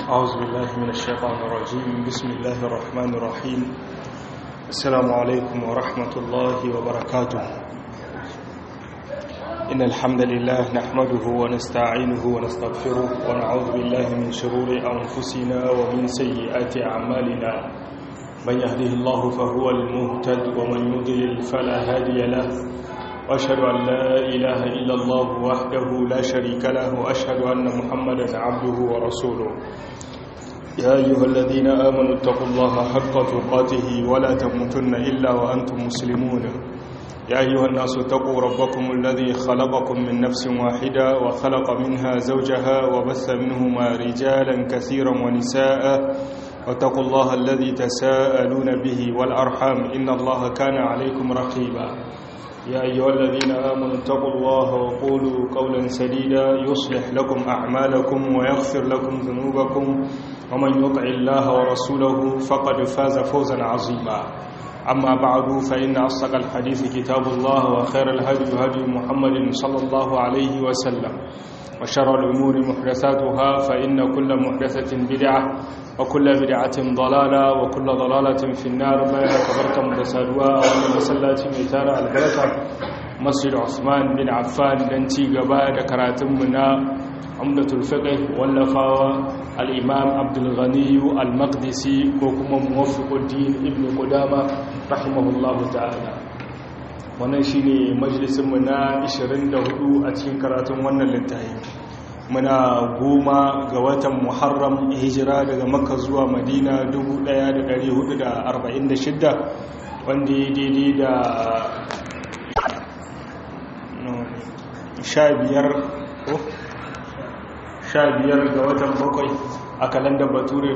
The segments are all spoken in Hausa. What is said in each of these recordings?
أعوذ بالله من الشيطان الرجيم بسم الله الرحمن الرحيم السلام عليكم ورحمة الله وبركاته إن الحمد لله نحمده ونستعينه ونستغفره ونعوذ بالله من شرور أنفسنا ومن سيئات أعمالنا من يهده الله فهو المهتد ومن يضلل فلا هادي له وأشهد أن لا إله إلا الله وحده لا شريك له وأشهد أن محمدا عبده ورسوله يا أيها الذين آمنوا اتقوا الله حق تقاته ولا تموتن إلا وأنتم مسلمون يا أيها الناس اتقوا ربكم الذي خلقكم من نفس واحدة وخلق منها زوجها وبث منهما رجالا كثيرا ونساء واتقوا الله الذي تساءلون به والأرحام إن الله كان عليكم رقيبا يا أيها الذين آمنوا اتقوا الله وقولوا قولا سديدا يصلح لكم أعمالكم ويغفر لكم ذنوبكم ومن يطع الله ورسوله فقد فاز فوزا عظيما أما بعد فإن أصدق الحديث كتاب الله وخير الهدي هدي محمد صلى الله عليه وسلم وشر الأمور محدثاتها فإن كل محدثة بدعة وكل بدعة ضلالة وكل ضلالة في النار ما يكبرت مدسادوا وأن مسلات ميتار البركة مسجد عثمان بن عفان دنتي قباء كراتمنا عمدة الفقه واللفاوة الإمام عبد الغني المقدسي وكما موفق الدين ابن قدامة رحمه الله تعالى wannan shine majalisinmu na 24 a cikin karatun wannan littafi muna goma ga watan muharram hijira daga makka zuwa madina 1446 wanda ya daidai da 15 ga watan bakwai a kalandar bature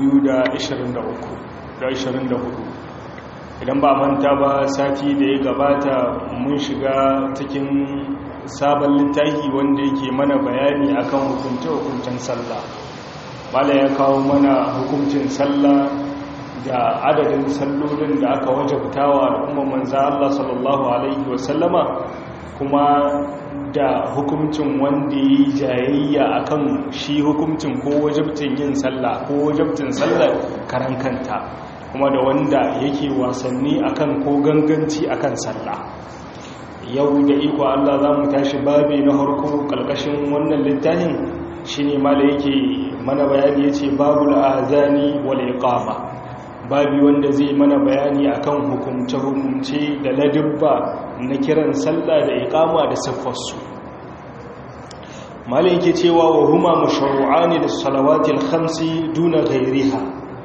2023 idan ba manta ba sati da ya gabata mun shiga cikin sabon littafi wanda yake mana bayani akan hukunce-hukuncen sallah bala ya kawo mana hukuncin sallah da adadin sallolin da aka wajabtawa al'ummar manza Allah sallallahu alaihi wasallama kuma da hukuncin wanda ya yi jayayya akan shi hukuncin ko wajabtin yin sallah ko wajabtin sallah karan kanta kuma da wanda yake wasanni akan ko ganganci akan sallah yau da iko Allah za mu tashi babi na harko kalkashin wannan littafin shine ma da yake mana bayani yace babul azani wal iqama babi wanda zai mana bayani akan hukumce hukumce da ladabba na kiran sallah da iqama da siffarsu malai yake cewa wa huma mashru'ani lis salawati al khamsi duna ghayriha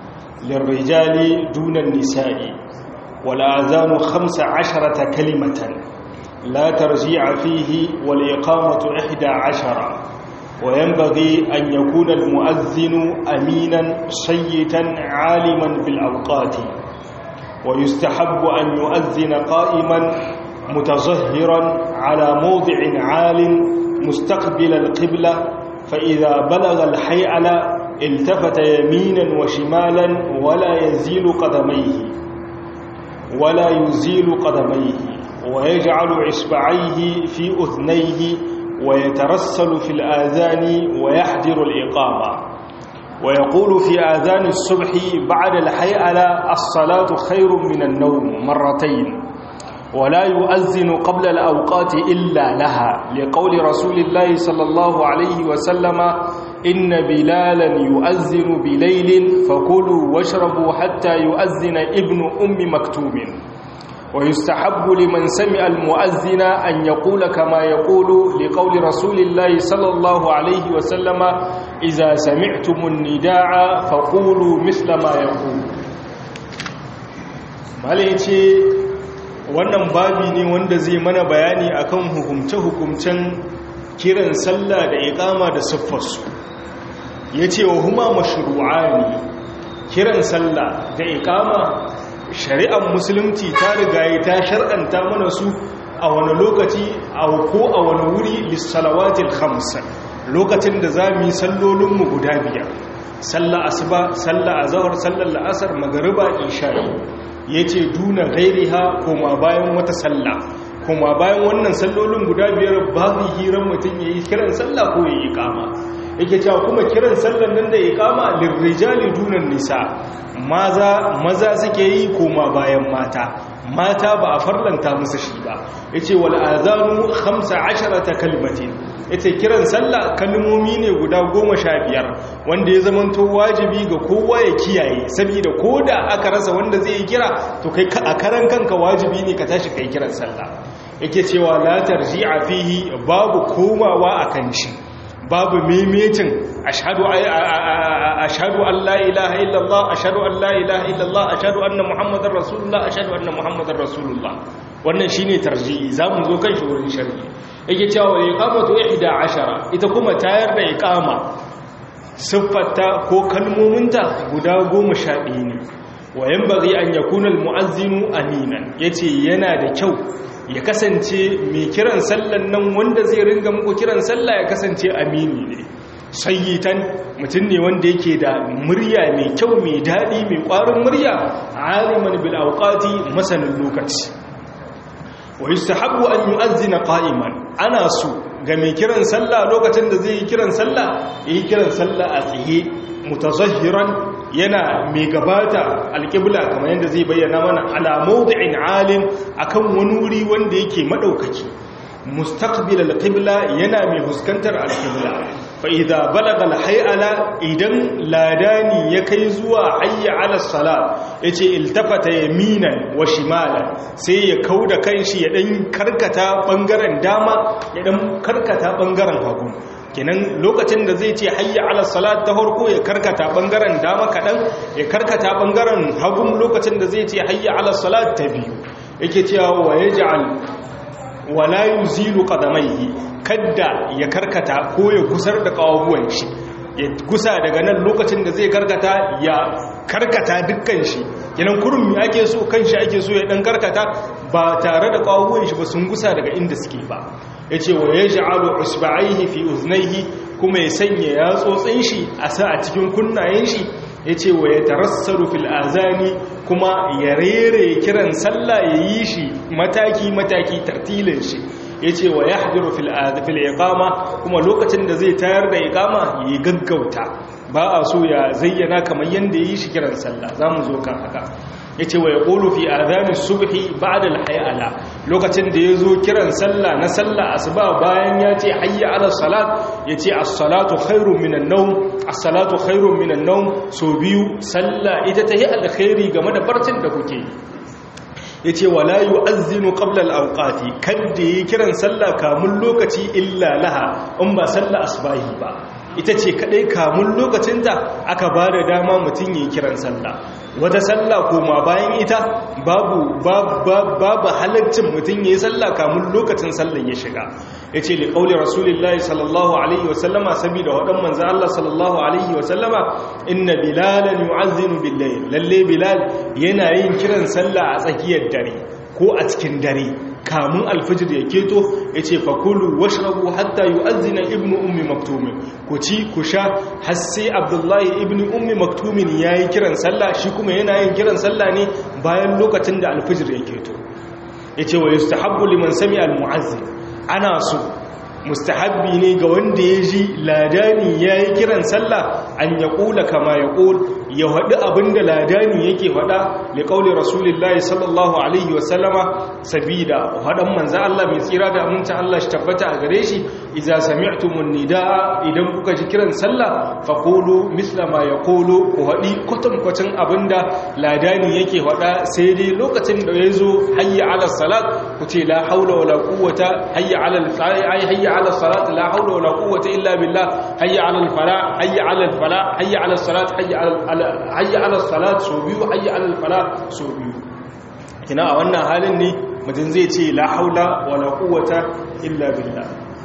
للرجال دون النساء والآذان خمس عشرة كلمة لا ترجيع فيه والإقامة إحدى عشرة وينبغي أن يكون المؤذن أمينا صيتا عالما بالأوقات ويستحب أن يؤذن قائما متظهرا على موضع عال مستقبل القبلة فإذا بلغ الحيئل التفت يمينا وشمالا ولا يزيل قدميه ولا يزيل قدميه ويجعل إصبعيه في أذنيه ويترسل في الآذان ويحضر الإقامة ويقول في آذان الصبح بعد الحيئلة الصلاة خير من النوم مرتين ولا يؤذن قبل الأوقات إلا لها لقول رسول الله صلى الله عليه وسلم إن بلالا يؤذن بليل فكلوا واشربوا حتى يؤذن ابن أم مكتوم ويستحب لمن سمع المؤذن أن يقول كما يقول لقول رسول الله صلى الله عليه وسلم إذا سمعتم النداء فقولوا مثل ما يقول ماليتي wannan babi ne wanda zai mana bayani akan hukumce-hukumcen kiran sallah da iqama da siffarsu yace wa huma mashru'ani kiran sallah da iqama shari'ar musulunci ta rigaye ta shar'anta mana su a wani lokaci a ko a wani wuri lissalawatil khamsa lokacin da za mu yi sallolinmu guda biyar sallah asuba sallah azhar sallar la'asar magariba isha'i ya ce duna gairiha koma bayan wata sallah koma bayan wannan sallolin guda biyar babu hirar mutum ya yi kiran sallah ko ya yi kama yake cewa kuma kiran sallan nan da iqama lirrijali dunan nisa maza maza suke yi koma bayan mata mata ba a farlanta musu shi ba yace wal azanu 15 kalmatin yace kiran sallah kalmomi ne guda 15 wanda ya zamanto wajibi ga kowa ya kiyaye saboda koda aka rasa wanda zai yi kira to kai a karan kanka wajibi ne ka tashi kai kiran sallah yake cewa la tarji'a fihi babu komawa akan shi babu mimicin ashhadu ashhadu an la ilaha illallah ashhadu an la ilaha illallah ashhadu anna muhammadar rasulullah ashhadu anna muhammadar rasulullah wannan shine tarji'i zamu zo kan shi wurin sharhi yake cewa iqamatu 11 ita kuma tayar da iqama siffarta ko kalmominta guda 11 ne wa yanbaghi an yakuna almu'azzinu aminan yace yana da kyau ya kasance mai kiran sallan nan wanda zai ringa muku kiran sallah ya kasance amini ne sayyitan mutum ne wanda yake da murya mai kyau mai daɗi mai ƙwarin murya aliman bil auqati masanin lokaci wa yustahabbu an yu'azzina qa'iman ana so ga mai kiran sallah lokacin da zai yi kiran sallah yi kiran sallah a tsaye mutazahhiran yana mai gabata alƙibla kamar yadda zai bayyana mana ala mawdi'in alim akan wani wuri wanda yake madaukaki mustaqbil alqibla yana mai fuskantar alqibla fa idza balagha alhayala idan ladani ya kai zuwa hayya ala salat yace iltafata yaminan wa shimalan sai ya kauda kanshi ya dan karkata bangaren dama ya dan karkata bangaren hagu kenan lokacin da zai ce hayya ala salat ta farko ya karkata bangaren dama kadan ya karkata bangaren hagun lokacin da zai ce hayya ala salat ta biyu yake cewa wa yaj'al wala yuzilu qadamaihi kadda ya karkata ko ya gusar da kawabuwan shi ya gusa daga nan lokacin da zai karkata ya karkata dukkan shi kenan kurun mi ake so kanshi ake so ya dan karkata ba tare da kawabuwan shi ba sun gusa daga inda suke ba yace wa yaj'alu usba'aihi fi uznaihi kuma ya sanya yatsotsin shi a sa a cikin kunnayen shi yace wa yatarassalu fil azani kuma ya rere kiran sallah yayi shi mataki mataki tartilin shi yace wa yahdiru fil fil iqama kuma lokacin da zai tayar da iqama yayi gaggauta ba a so ya zayyana kamar yanda yayi shi kiran sallah zamu zo kan haka yace wa yaqulu fi adhani subhi ba'da al-hayala lokacin da yazo kiran sallah na sallah asuba bayan yace hayya ala salat yace as-salatu khairun minan nawm as-salatu khairun minan nawm so biyu sallah ita tahi alkhairi game da barcin da kuke yace wala yu'azzinu qabla al-awqati kadda yi kiran sallah kamun lokaci illa laha in ba sallah asbahi ba ita ce kadai kamun lokacinta aka ba da dama mutum yi kiran sallah wata sallah koma bayan ita babu babu halaccin mutum yi sallah kamun lokacin sallah ya shiga ya ce liƙauli rasulullahi sallallahu alaihi wasallama saboda waɗan manzan Allah sallallahu alaihi wasallama inna bilalan yu'azzinu billahi lalle bilal yana yin kiran sallah a tsakiyar dare ko a cikin dare kamun alfijir ya keto ya ce fakulu washrabu hatta yu'azzina ibnu ummi maktumin ku ci ku sha har sai abdullahi ibnu ummi maktumin yayi kiran sallah shi kuma yana yin kiran sallah ne bayan lokacin da alfijir ya keto yace wa yustahabbu liman sami almu'azzin ana so mustahabbi ne ga wanda ya ji ladani yayi kiran sallah an ya kula kama ya kul ya haɗu abinda ladani yake faɗa da ƙaunin rasulullahi sallallahu alaihi wasallama sabida haɗan manzan Allah mai tsira da aminta Allah shi tabbata a gare shi iza sami'tumun nida'a idan kuka ji kiran sallah faqulu misla ma yaqulu ku haɗi kwatankwacin abinda ladani yake faɗa sai dai lokacin da yazo hayya ala salat ku ce la haula wala quwwata hayya ala al hayya ala salat la haula wala quwwata illa billah hayya ala al falah hayya ala al falah hayya ala salat hayya ala hayya ala salat so biyu hayya ala fala so biyu kina a wannan halin ne mutum zai ce la haula wala quwwata illa billah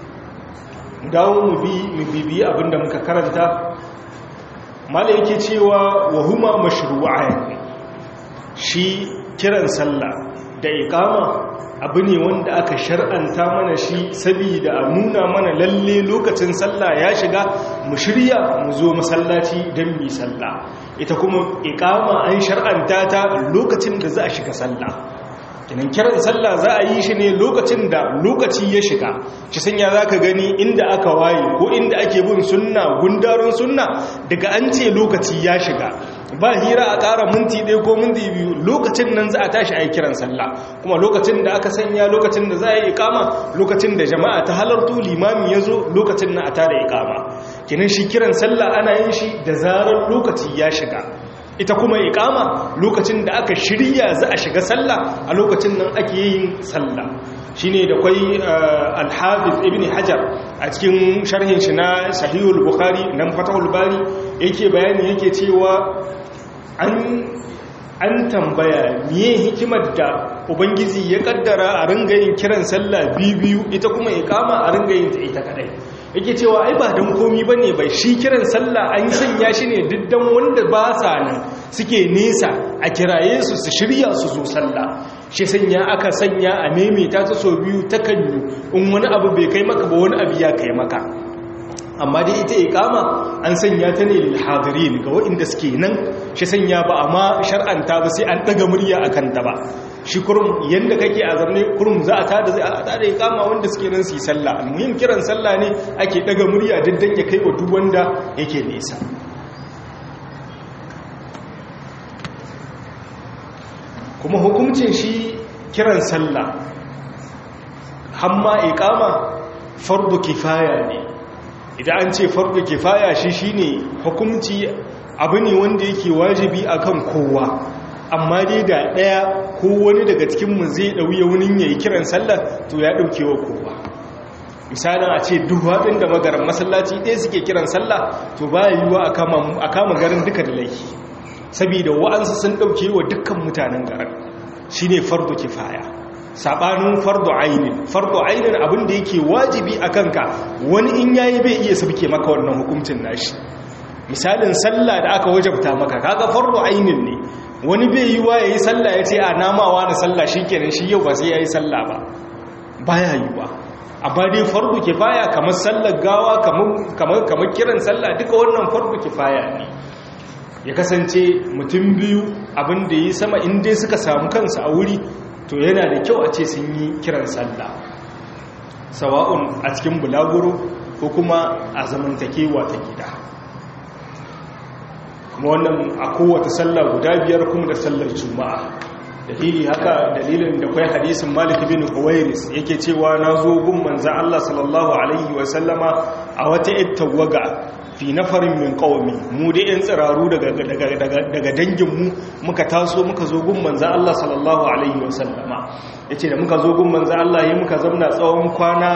dawo mu bi mu bibi abinda muka karanta malai yake cewa wa huma mashru'ain shi kiran sallah da iqama abu ne wanda aka shar'anta mana shi saboda a nuna mana lalle lokacin sallah ya shiga mu shirya mu zo masallaci don mi sallah ita kuma iqama an shar'anta ta lokacin da za a shiga sallah kinan kiran sallah za a yi shi ne lokacin da lokaci ya shiga shi sanya za ka gani inda aka waye ko inda ake bin sunna gundarin sunna daga an ce lokaci ya shiga ba hira a ƙara minti ɗaya ko minti biyu lokacin nan za a tashi a yi kiran sallah kuma lokacin da aka sanya lokacin da za a yi ikama lokacin da jama'a ta halartu limami ya zo lokacin na a tada ikama kinan shi kiran sallah ana yin shi da zarar lokaci ya shiga ita kuma ikama lokacin da aka shirya za a shiga sallah a lokacin nan ake yin sallah shine da kwai al-hafiz ibn hajar a cikin sharhin shi na sahihul bukhari nan fatahul bari yake bayani yake cewa an an tambaya miye hikimar da ubangiji ya kaddara a ringa yin kiran sallah biyu ita kuma ikama a ringa yin ta ita kadai yake cewa ai ba don komi ba ne bai shi kiran sallah an sanya shi ne diddan wanda ba sa nan suke nesa a kiraye su su shirya su zo sallah shi sanya aka sanya a maimaita ta so biyu ta kanyu in wani abu bai kai maka ba wani abu ya kai maka amma dai ita ikama an sanya ta ne lil hadirin ga waɗanda suke nan shi sanya ba amma shar'anta ba sai an daga murya akan ta ba shi kurum yanda kake a zamne kurum za a tada zai a tada ikama wanda suke nan su yi sallah almuhim kiran sallah ne ake daga murya diddan ya kai wa duk wanda yake nesa kuma hukuncin shi kiran sallah hamma ikama fardu kifaya ne idan an ce fardu kifaya shi shine hukunci abu ne wanda yake wajibi akan kowa amma dai da ɗaya ko wani daga cikinmu zai ɗauye wani ya yi kiran sallah to ya ɗauke wa kowa misalin a ce duk waɗin da magaran masallaci ɗaya suke kiran sallah to ba yi wa a kama garin duka da laifi saboda wa'ansu sun ɗauke wa dukkan mutanen garin shi ne fardo kifaya saɓanin fardo ainin fardo ainin abin da yake wajibi a kanka wani in yayi bai iya sabke maka wannan hukuncin nashi misalin sallah da aka wajabta maka kaga fardo ainin ne wani bai yi wa ya yi sallah ya ce a namawa na sallah shi kenan shi yau ba sai ya yi sallah ba baya yi ba amma dai fardu kifaya kamar sallar gawa kamar kiran sallah duka wannan fardu kifaya ne ya kasance mutum biyu abin da yi sama inda suka samu kansu a wuri to yana da kyau a ce sun yi kiran sallah sawa'un a cikin bulaguro ko kuma a zamantakewa ta gida kuma wannan a kowace sallah guda biyar kuma da sallar juma'a dalili haka dalilin da kwai hadisin malik bin uwairis yake cewa na zo gun manza Allah sallallahu alaihi wa sallama a wata ittawaga fi nafarin min qaumi mu da yan tsiraru daga daga dangin mu muka taso muka zo gun manza Allah sallallahu alaihi wa sallama yace da muka zo gun manza Allah yayin muka zauna tsawon kwana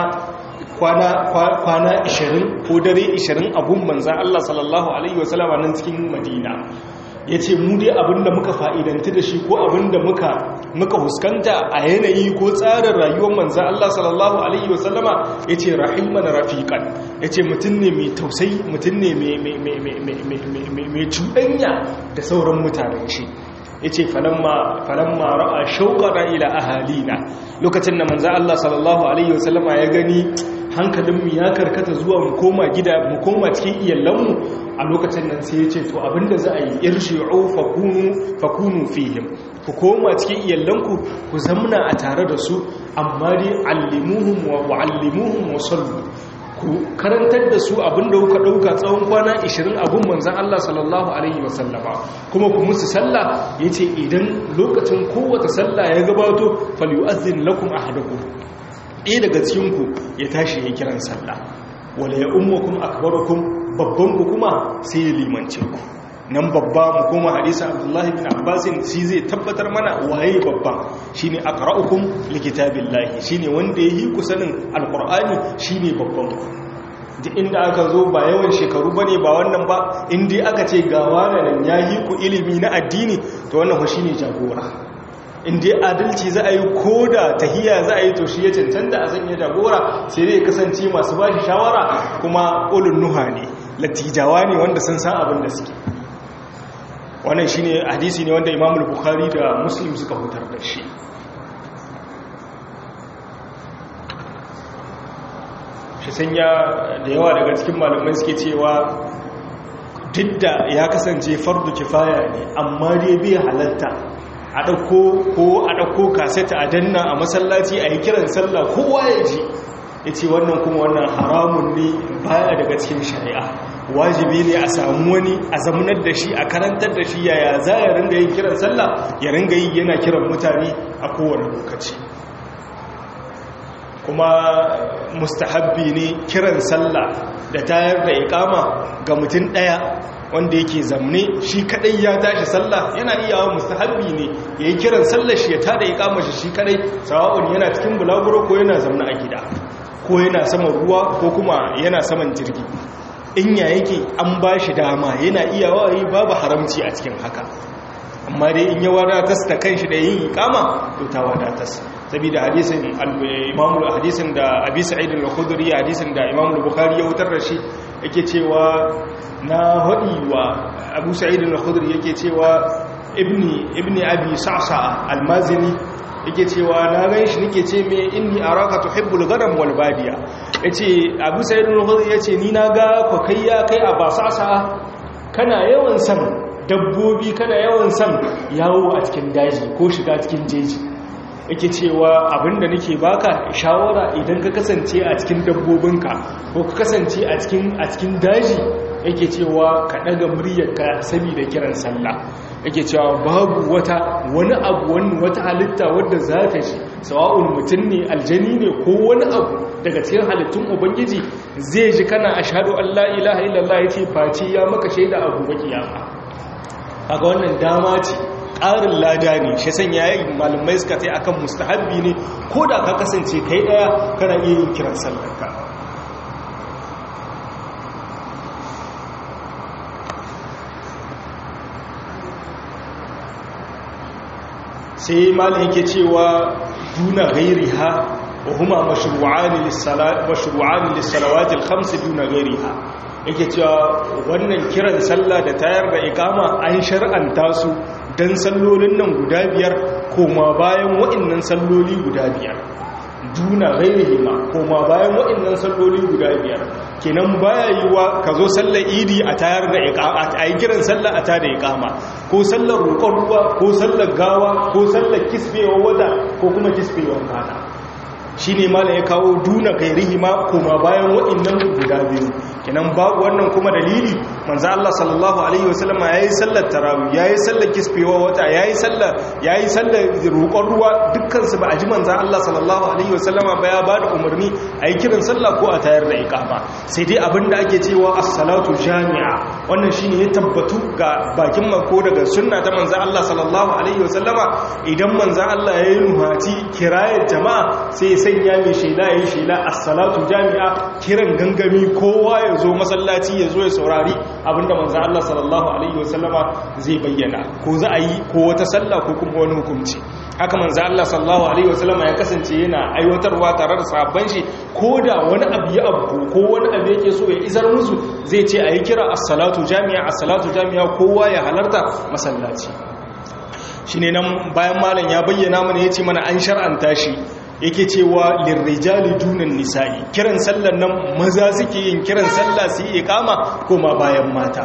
kwana 20 ko dare 20 abun manzan Allah sallallahu Alaihi wasallama nan cikin madina ya ce mu dai abinda muka fa'idanti da shi ko abinda muka muka huskanta a yanayi ko tsarin rayuwar manzan Allah sallallahu Alaihi wasallama ya ce rahiman rafiƙan ya ce mutum ne mai tausayi mutum ne mai cuɗanya da sauran mutanen shi ya ce falamma ra'a shauƙara ila ahalina lokacin da manzan Allah sallallahu Alaihi wasallama ya gani hankalinmu ya karkata zuwa mu koma gida mu koma cikin iyalanmu a lokacin nan sai ya ce to abinda za a yi irshi'u fakunu fakunu fihim ku koma cikin iyalanku ku zamna a tare da su amma dai allimuhum wa wa'allimuhum wa sallu ku karantar da su abinda kuka dauka tsawon kwana 20 abun manzon Allah sallallahu alaihi wasallama kuma ku musu sallah yace idan lokacin kowace sallah ya gabato falyu'azzin lakum ahadukum ɗaya daga cikinku ya tashi ya kiran sallah wala ya ummakum akbarukum babban ku kuma sai ya limance ku nan babba mu koma hadisi abdullahi bin abbasin shi zai tabbatar mana waye babba shine aqra'ukum likitabillahi shine wanda yayi ku sanin alqur'ani shine babban ku duk inda aka zo ba yawan shekaru bane ba wannan ba indai aka ce ga wannan yayi ku ilimi na addini to wannan shi ne jagora inda adalci za a yi ko da tahiya za a yi to shi ya cancanta a sanya jagora sai dai kasance masu ba shi shawara kuma ulun nuha ne latijawa ne wanda sun san abin da suke wannan shi ne hadisi ne wanda imamul bukhari da muslim suka hutar da shi shi sanya da yawa daga cikin malamai suke cewa duk da ya kasance fardu kifaya ne amma dai bai halatta a ɗauko ko a ɗauko kaseta a danna a masallaci a yi kiran sallah kowa ya ji ya ce wannan kuma wannan haramun ne baya daga cikin shari'a wajibi ne a samu wani a zamanar da shi a karantar da shi yaya za ya ringa yin kiran sallah ya ringa yi yana kiran mutane a kowane lokaci kuma mustahabbi ne kiran sallah da tayar da ikama ga mutum ɗaya wanda yake zamne shi kadai ya tashi sallah yana iya wa mustahabbi ne yayi kiran sallar shi ya tada ikama shi shi kadai sawa'un yana cikin bulaguro ko yana zamne a gida ko yana saman ruwa ko kuma yana saman jirgi in ya yake an ba shi dama yana iya wayi babu haramci a cikin haka amma dai in ya wadatas da kanshi da yin ikama to ta wadatas saboda hadisin imamu hadisin da abi sa'id al-khudri hadisin da imamu bukhari ya wutar da shi yake cewa na hadi wa abu sa'id al-khudri yake cewa ibni ibni abi sa'sa al-mazini yake cewa na gan shi nake ce me inni araka tuhibbul ghanam wal badiya yace abu sa'id al-khudri yace ni na ga ko kai ya kai a basasa kana yawan san dabbobi kana yawan san yawo a cikin daji ko shiga cikin jeji yake cewa abinda nake baka shawara idan ka kasance a cikin dabbobinka ko ka kasance a cikin a cikin daji yake cewa ka daga muryarka saboda kiran sallah yake cewa babu wata wani abu wani wata halitta wadda za ta ji sawa'un mutum ne aljani ne ko wani abu daga cikin halittun ubangiji zai ji kana ashhadu an la ilaha illallah yace face ya maka shaida abu bakiyama kaga wannan dama ce ƙarin lada ne shi san yayi malamai suka tai akan mustahabbi ne ko da ka kasance kai daya kana iya yin kiran sallarka sai malam yake cewa duna ghairiha wa huma mashru'an lis-salat mashru'an lis-salawat al-khams duna ghairiha yake cewa wannan kiran sallah da tayar da ikama an shar'anta su dan sallolin nan guda biyar koma bayan wa'annan salloli guda biyar duna ghairihima koma bayan wa'annan salloli guda biyar kenan baya yiwa ka zo sallar idi a tayar da iqama a yi kiran sallah a tada iqama ko sallar roƙon ruwa ko sallar gawa ko sallar kisbewar wada ko kuma kisbewar rana shi ne mala ya kawo duna gairihima koma bayan wa'annan guda biyu kenan babu wannan kuma dalili manzo Allah sallallahu alaihi wasallama yayi sallar tarawih yayi sallar kisfewa wata yayi sallar yayi sallar roƙon ruwa dukkan su ba a ji manzo Allah sallallahu alaihi wasallama ba ya bada umarni ayi kiran sallah ko a tayar da iqama sai dai abinda ake cewa as-salatu jami'a wannan shine ya tabbatu ga bakin mako daga sunna ta manzo Allah sallallahu alaihi wasallama idan manzo Allah yayi nuhati kirayar jama'a sai sanya mai shela yayi shela as-salatu jami'a kiran gangami kowa ya zo masallaci ya zo ya saurari abinda manzan Allah sallallahu Alaihi wasallama zai bayyana ko za a yi ko wata sallah ko kuma wani hukunci haka manzan Allah sallallahu Alaihi wasallama ya kasance yana aiwatarwa tare da sabon shi ko da wani abu ya abu ko wani abu yake so ya izar musu zai ce a yi kira as-salatu jami'a as-salatu jami'a kowa ya halarta masallaci shi ne nan bayan malam ya bayyana mana ya ce mana an shar'anta shi yake cewa lirrijali dunan nisa'i kiran sallar nan maza suke yin kiran sallah su yi ikama koma bayan mata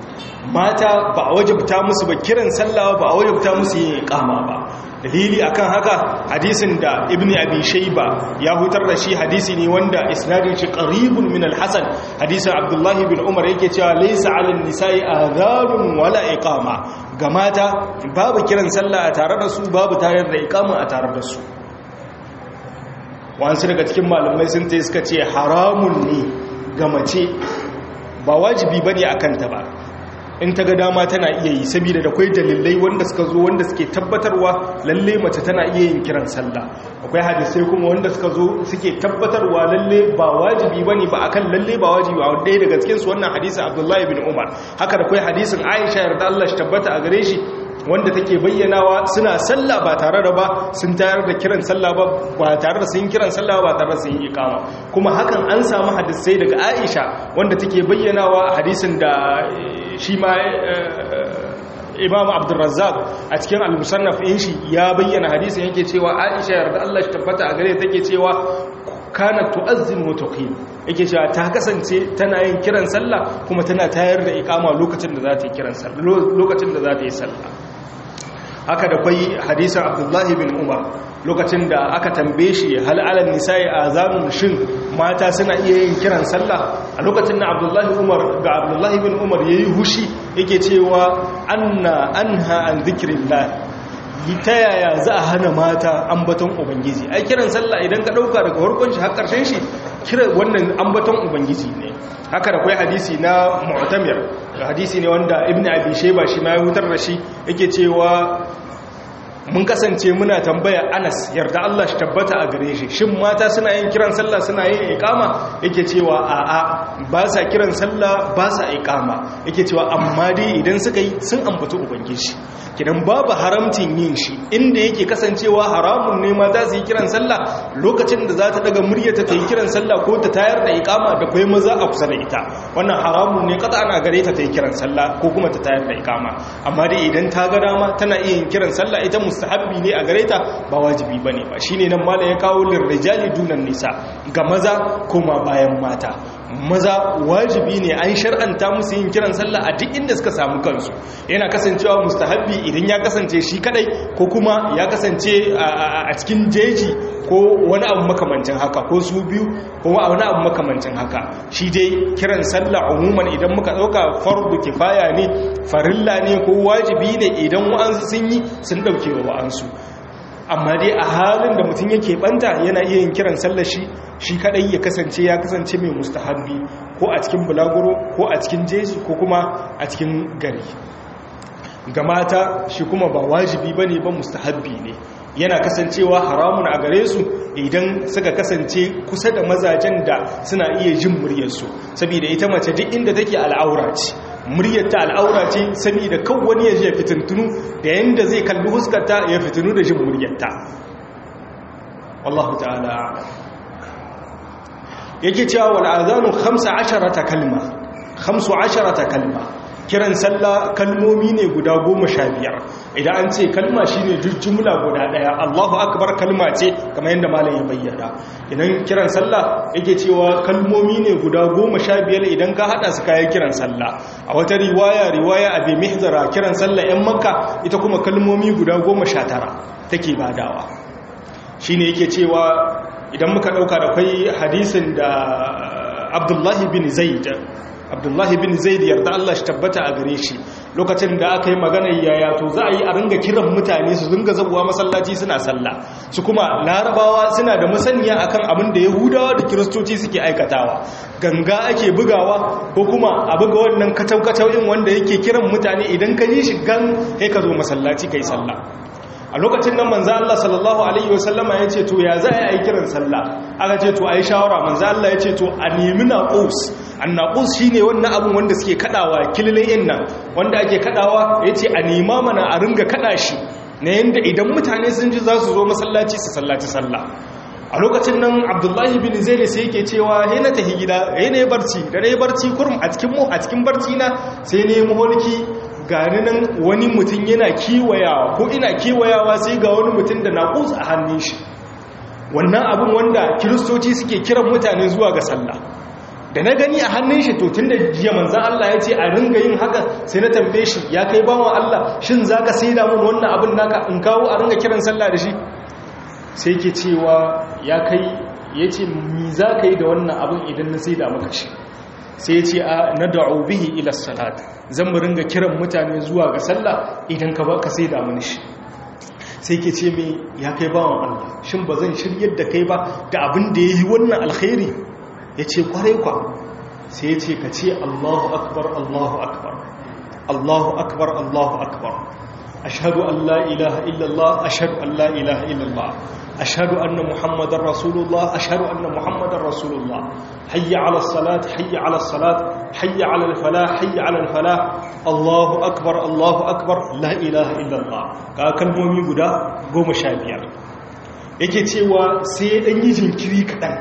mata ba a wajabta musu ba kiran sallah ba a wajabta musu yin ikama ba dalili akan haka hadisin da ibni abi shayba ya hutar da shi hadisi ne wanda isnadin shi qaribun min al-hasan hadisin abdullahi bin umar yake cewa laysa 'ala an-nisa'i adhanun wala iqama ga mata babu kiran sallah a tare da su babu tayar da ikama a tare da su wasu daga cikin malamai sun ta suka ce haramun ne ga mace ba wajibi ba ne a kanta ba in ta ga dama tana iya yi saboda da kwai dalilai wanda suka zo wanda suke tabbatarwa lalle mace tana iya yin kiran sallah akwai hadisai kuma wanda suka zo suke tabbatarwa lalle ba wajibi bane ba akan lalle ba wajibi a wanda daga cikin su wannan hadisin Abdullahi bin Umar haka da kwai hadisin Aisha yarda Allah shi tabbata a gare shi wanda take bayyanawa suna sallah ba tare da ba sun tayar da kiran sallah ba ba tare da sun kiran sallah ba tare da sun yi ikama kuma hakan an samu hadisai daga Aisha wanda take bayyanawa a hadisin da shi ma Imam Abdurrazzaq a cikin al-Musannaf din shi ya bayyana hadisin yake cewa Aisha yarda Allah shi tabbata a gare take cewa kana tu'azzin wa tuqim yake cewa ta kasance tana yin kiran sallah kuma tana tayar da ikama lokacin da za ta yi kiran sallah lokacin da za ta yi sallah haka da kwai hadisin abdullahi bin umar lokacin da aka tambaye shi hal alal nisa'i azanun shin mata suna iya yin kiran sallah a lokacin da abdullahi umar ga abdullahi bin umar yayi hushi yake cewa anna anha an zikrillah ta yaya za a hana mata ambaton ubangiji ai kiran sallah idan ka dauka daga farkon shi har karshen shi kira wannan ambaton ubangiji ne haka da kai hadisi na mu'tamir hadisi ne wanda ibnu abi shayba shi ma ya hutar da shi yake cewa mun kasance muna tambaya Anas yarda Allah shi tabbata a gare shi shin mata suna yin kiran sallah suna yin iqama yake cewa a'a ba sa kiran sallah ba sa iqama yake cewa amma dai idan suka yi sun ambaci ubangiji kidan babu haramcin yin shi inda yake kasancewa haramun ne mata su yi kiran sallah lokacin da za ta daga muryarta ta yi kiran sallah ko ta tayar da iqama da kai maza a kusa da ita wannan haramun ne kada ana gare ta ta yi kiran sallah ko kuma ta tayar da iqama amma dai idan ta ga dama tana iya yin kiran sallah ita mustahabbi ne a gare ta ba wajibi bane ba shine nan mala ya kawo lirrijali dunan nisa ga maza kuma bayan mata maza wajibi ne an shar'anta musu yin kiran sallah a duk inda suka samu kansu yana kasancewa mustahabbi idan ya kasance shi kadai ko kuma ya kasance a cikin jeji ko wani abu makamancin haka ko su biyu ko wani abu makamancin haka shi dai kiran sallah umuman idan muka dauka fardu kifaya ne farilla ne ko wajibi ne idan wa'ansu sun yi sun dauke wa wa'ansu amma dai a halin da mutum yake banta yana iya yin kiran sallar shi shi kadai ya kasance ya kasance mai mustahabbi ko a cikin bulaguro ko a cikin jeji ko kuma a cikin gari ga mata shi kuma ba wajibi bane ba mustahabbi ne yana kasancewa haramun a gare su idan suka kasance kusa da mazajen da suna iya jin muryarsu saboda ita mace duk inda take al'aura ce muryarta al'aura ce saboda kan wani ya je fitintunu da yanda zai kalli huskarta ya fitinu da jin muryarta wallahu ta'ala yake cewa wal azanu 15 kalma 15 kalma kiran sallah kalmomi ne guda goma sha biyar idan an ce kalma shi ne jumla guda daya allahu akbar kalma ce kamar yadda malam ya bayyana idan kiran sallah yake cewa kalmomi ne guda goma sha biyar idan ka hada su kayan kiran sallah a wata riwaya riwaya abi mihzara kiran sallah yan makka ita kuma kalmomi guda goma sha tara take badawa shine yake cewa idan muka dauka da kai hadisin da abdullahi bin zaid abdullahi bin zaid yarda Allah shi tabbata a gare shi lokacin da aka yi maganar yaya to za a yi a ringa kiran mutane su ringa zabuwa masallaci suna sallah su kuma larabawa suna da masaniya akan abin da yahudawa da kiristoci suke aikatawa ganga ake bugawa ko kuma a buga wannan kacau-kacau in wanda yake kiran mutane idan ka yi shi gan kai ka zo masallaci kai sallah a lokacin nan manzo Allah sallallahu alaihi wasallama ya ce to ya za a yi kiran sallah aka ce to ai shawara manzo Allah ya ce to a nemi naqus annaqus shine wannan abun wanda suke kadawa kililin nan wanda ake kadawa yace a nema mana a ringa kada shi na yanda idan mutane sun ji za su zo masallaci su sallaci sallah a lokacin nan abdullahi bin zaire sai yake cewa he na tahi gida he ne barci da ne barci kurum a cikin mu a cikin barci na sai ne muholki gani nan wani mutum yana kiwayawa ko ina kiwayawa sai ga wani mutum da naƙus a hannun shi wannan abin wanda kiristoci suke kiran mutane zuwa ga sallah da na gani a hannun shi to tun da jiya manzan Allah ya ce a ringa yin haka sai na tambaye shi ya kai bawan Allah shin za ka sai damun wannan abin naka in kawo a ringa kiran sallah da shi sai ke cewa ya kai ya ce mi za ka yi da wannan abin idan na sai da maka shi sai ya ce a na da'u bihi ila salat zan mu ringa kiran mutane zuwa ga sallah idan ka ba ka sai da mini shi sai ke ce mai ya kai bawan Allah shin ba zan shiryar da kai ba da abin da ya yi wannan alkhairi ya ce kwarai kwa sai ya ce ka ce Allahu akbar Allahu akbar Allahu akbar Allahu akbar ashhadu an la ilaha illallah ashhadu an la ilaha illallah ashhadu anna muhammadar rasulullah ashhadu anna muhammadar rasulullah hayya ala salat hayya ala salat hayya ala falah hayya ala falah Allahu akbar Allahu akbar la ilaha illallah ka kalmomi guda 15 yake cewa sai dan yi jinkiri kadan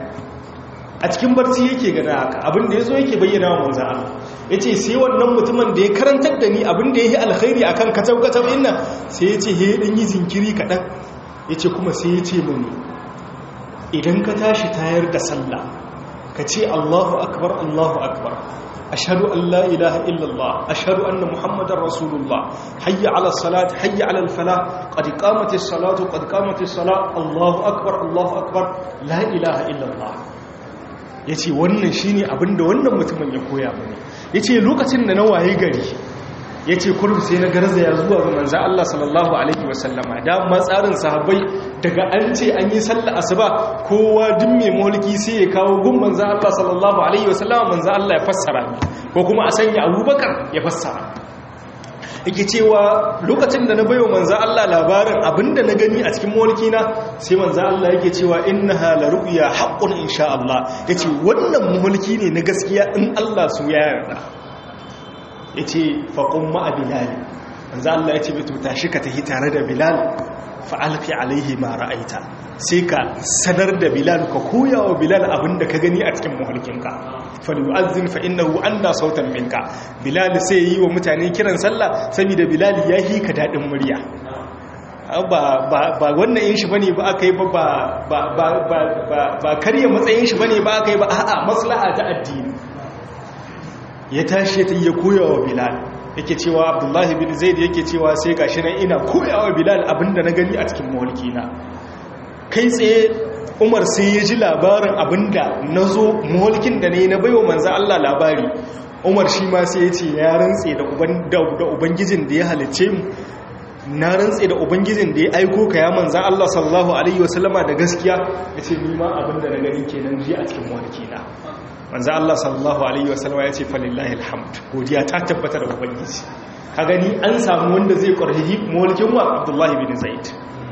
a cikin barci yake gana haka abinda ya zo yake bayyana wa manzan Allah ya ce sai wannan mutumin da ya karantar da ni abinda ya yi alkhairi a kan kacau-kacau inna sai ya ce ya ɗan yi zinkiri kaɗan ya ce kuma sai ya ce mani idan ka tashi tayar da sallah ka ce Allahu akbar Allahu akbar ashhadu an la ilaha illallah ashhadu anna muhammadar rasulullah hayya ala salat hayya ala falah qad qamatis salatu qad qamatis salat Allahu akbar Allahu akbar la ilaha illallah yace wannan shine abinda wannan mutumin ya koya mani yace lokacin da na waye gari ya ce kurum sai na garzaya zuwa ga manza Allah sallallahu Alaihi wasallama da matsarin sahabbai daga an ce an yi sallah asuba kowa duk mai mulki sai ya kawo gun manza Allah sallallahu Alaihi wasallama manza Allah ya fassara ko kuma a sanya abubakar ya fassara yake cewa lokacin da na bayo manza Allah labarin abinda na gani a cikin mulki na sai manza Allah yake cewa innaha la ru'ya haqqun insha Allah yace wannan mulki ne na gaskiya in Allah su ya yarda ya ce faƙon ma'a bilal wanzu Allah ya ce bai tuta shi ka tafi tare da bilal fa'alfi alaihi ma ra'aita sai ka sanar da bilal ka koya wa bilal abin da ka gani a cikin mahalkinka falu'azzin fa'innahu an da sautan minka bilal sai yi wa mutane kiran sallah saboda bilal ya yi ka daɗin murya ba wannan yin shi ba ne ba aka yi ba karya matsayin shi ba ne ba aka yi ba a'a maslaha ta addini ya tashi ta iya koyawa bilal yake cewa abdullahi bin zaid yake cewa sai gashi nan ina koyawa bilal abinda na gani a cikin mawalkina kai tsaye umar sai ya ji labarin abinda na zo mawalkin da ne na baiwa manza allah labari umar shi ma sai ya ce ya rantse da ubangijin da ya halice mu na rantse da ubangijin da ya aiko ka ya manza allah sallallahu alaihi wasallama da gaskiya ya ce nima abinda na gani kenan ji a cikin mawalkina manzo Allah sallallahu alaihi wasallam ya ce falillahi alhamd godiya ta tabbata da ubangiji ka gani an samu wanda zai ƙarfi mulkin wa Abdullahi bin Zaid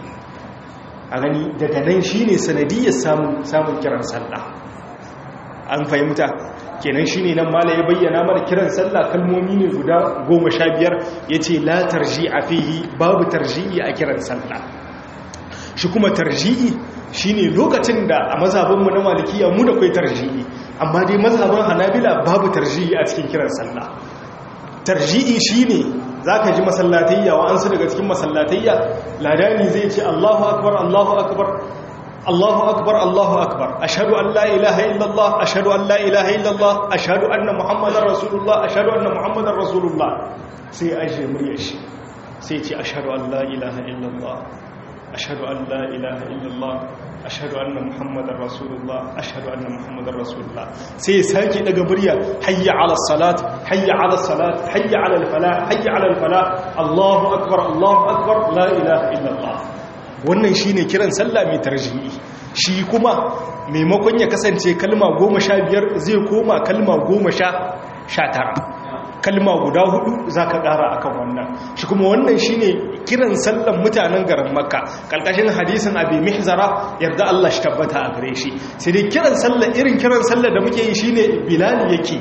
a gani daga nan shine sanadiyar samun samun kiran sallah an fahimta kenan shine nan mala ya bayyana mana kiran sallah kalmomi ne guda 15 yace la tarji'a fihi babu tarji'i a kiran sallah shi kuma tarji'i shine lokacin da a mazhabinmu na malikiya mu da kai tarji'i amma dai mazhabin hanabila babu tarji'i a cikin kiran sallah tarji'i shine zaka ji masallatayya wa an su daga cikin masallatayya ladani zai ce Allahu akbar Allahu akbar Allahu akbar Allahu akbar ashhadu an la ilaha illallah ashhadu an la ilaha illallah ashhadu anna muhammadar rasulullah ashhadu anna muhammadar rasulullah sai aje muryar shi sai ce ashhadu an la ilaha illallah ashhadu an la ilaha illallah ashhadu anna muhammadar rasulullah ashhadu anna muhammadar rasulullah sai sake daga murya hayya ala salat hayya ala salat hayya ala falah hayya ala falah allahu akbar allahu akbar la ilaha illallah wannan shine kiran sallah mai tarjihi shi kuma maimakon ya kasance kalma goma sha biyar zai koma kalma goma sha tara kalma guda hudu za ka kara akan wannan shi kuma wannan shine kiran sallan mutanen garin makka kalkashin hadisin abi mihzara yarda Allah shi tabbata a gare shi sai dai kiran sallan irin kiran sallar da muke yi shine bilal yake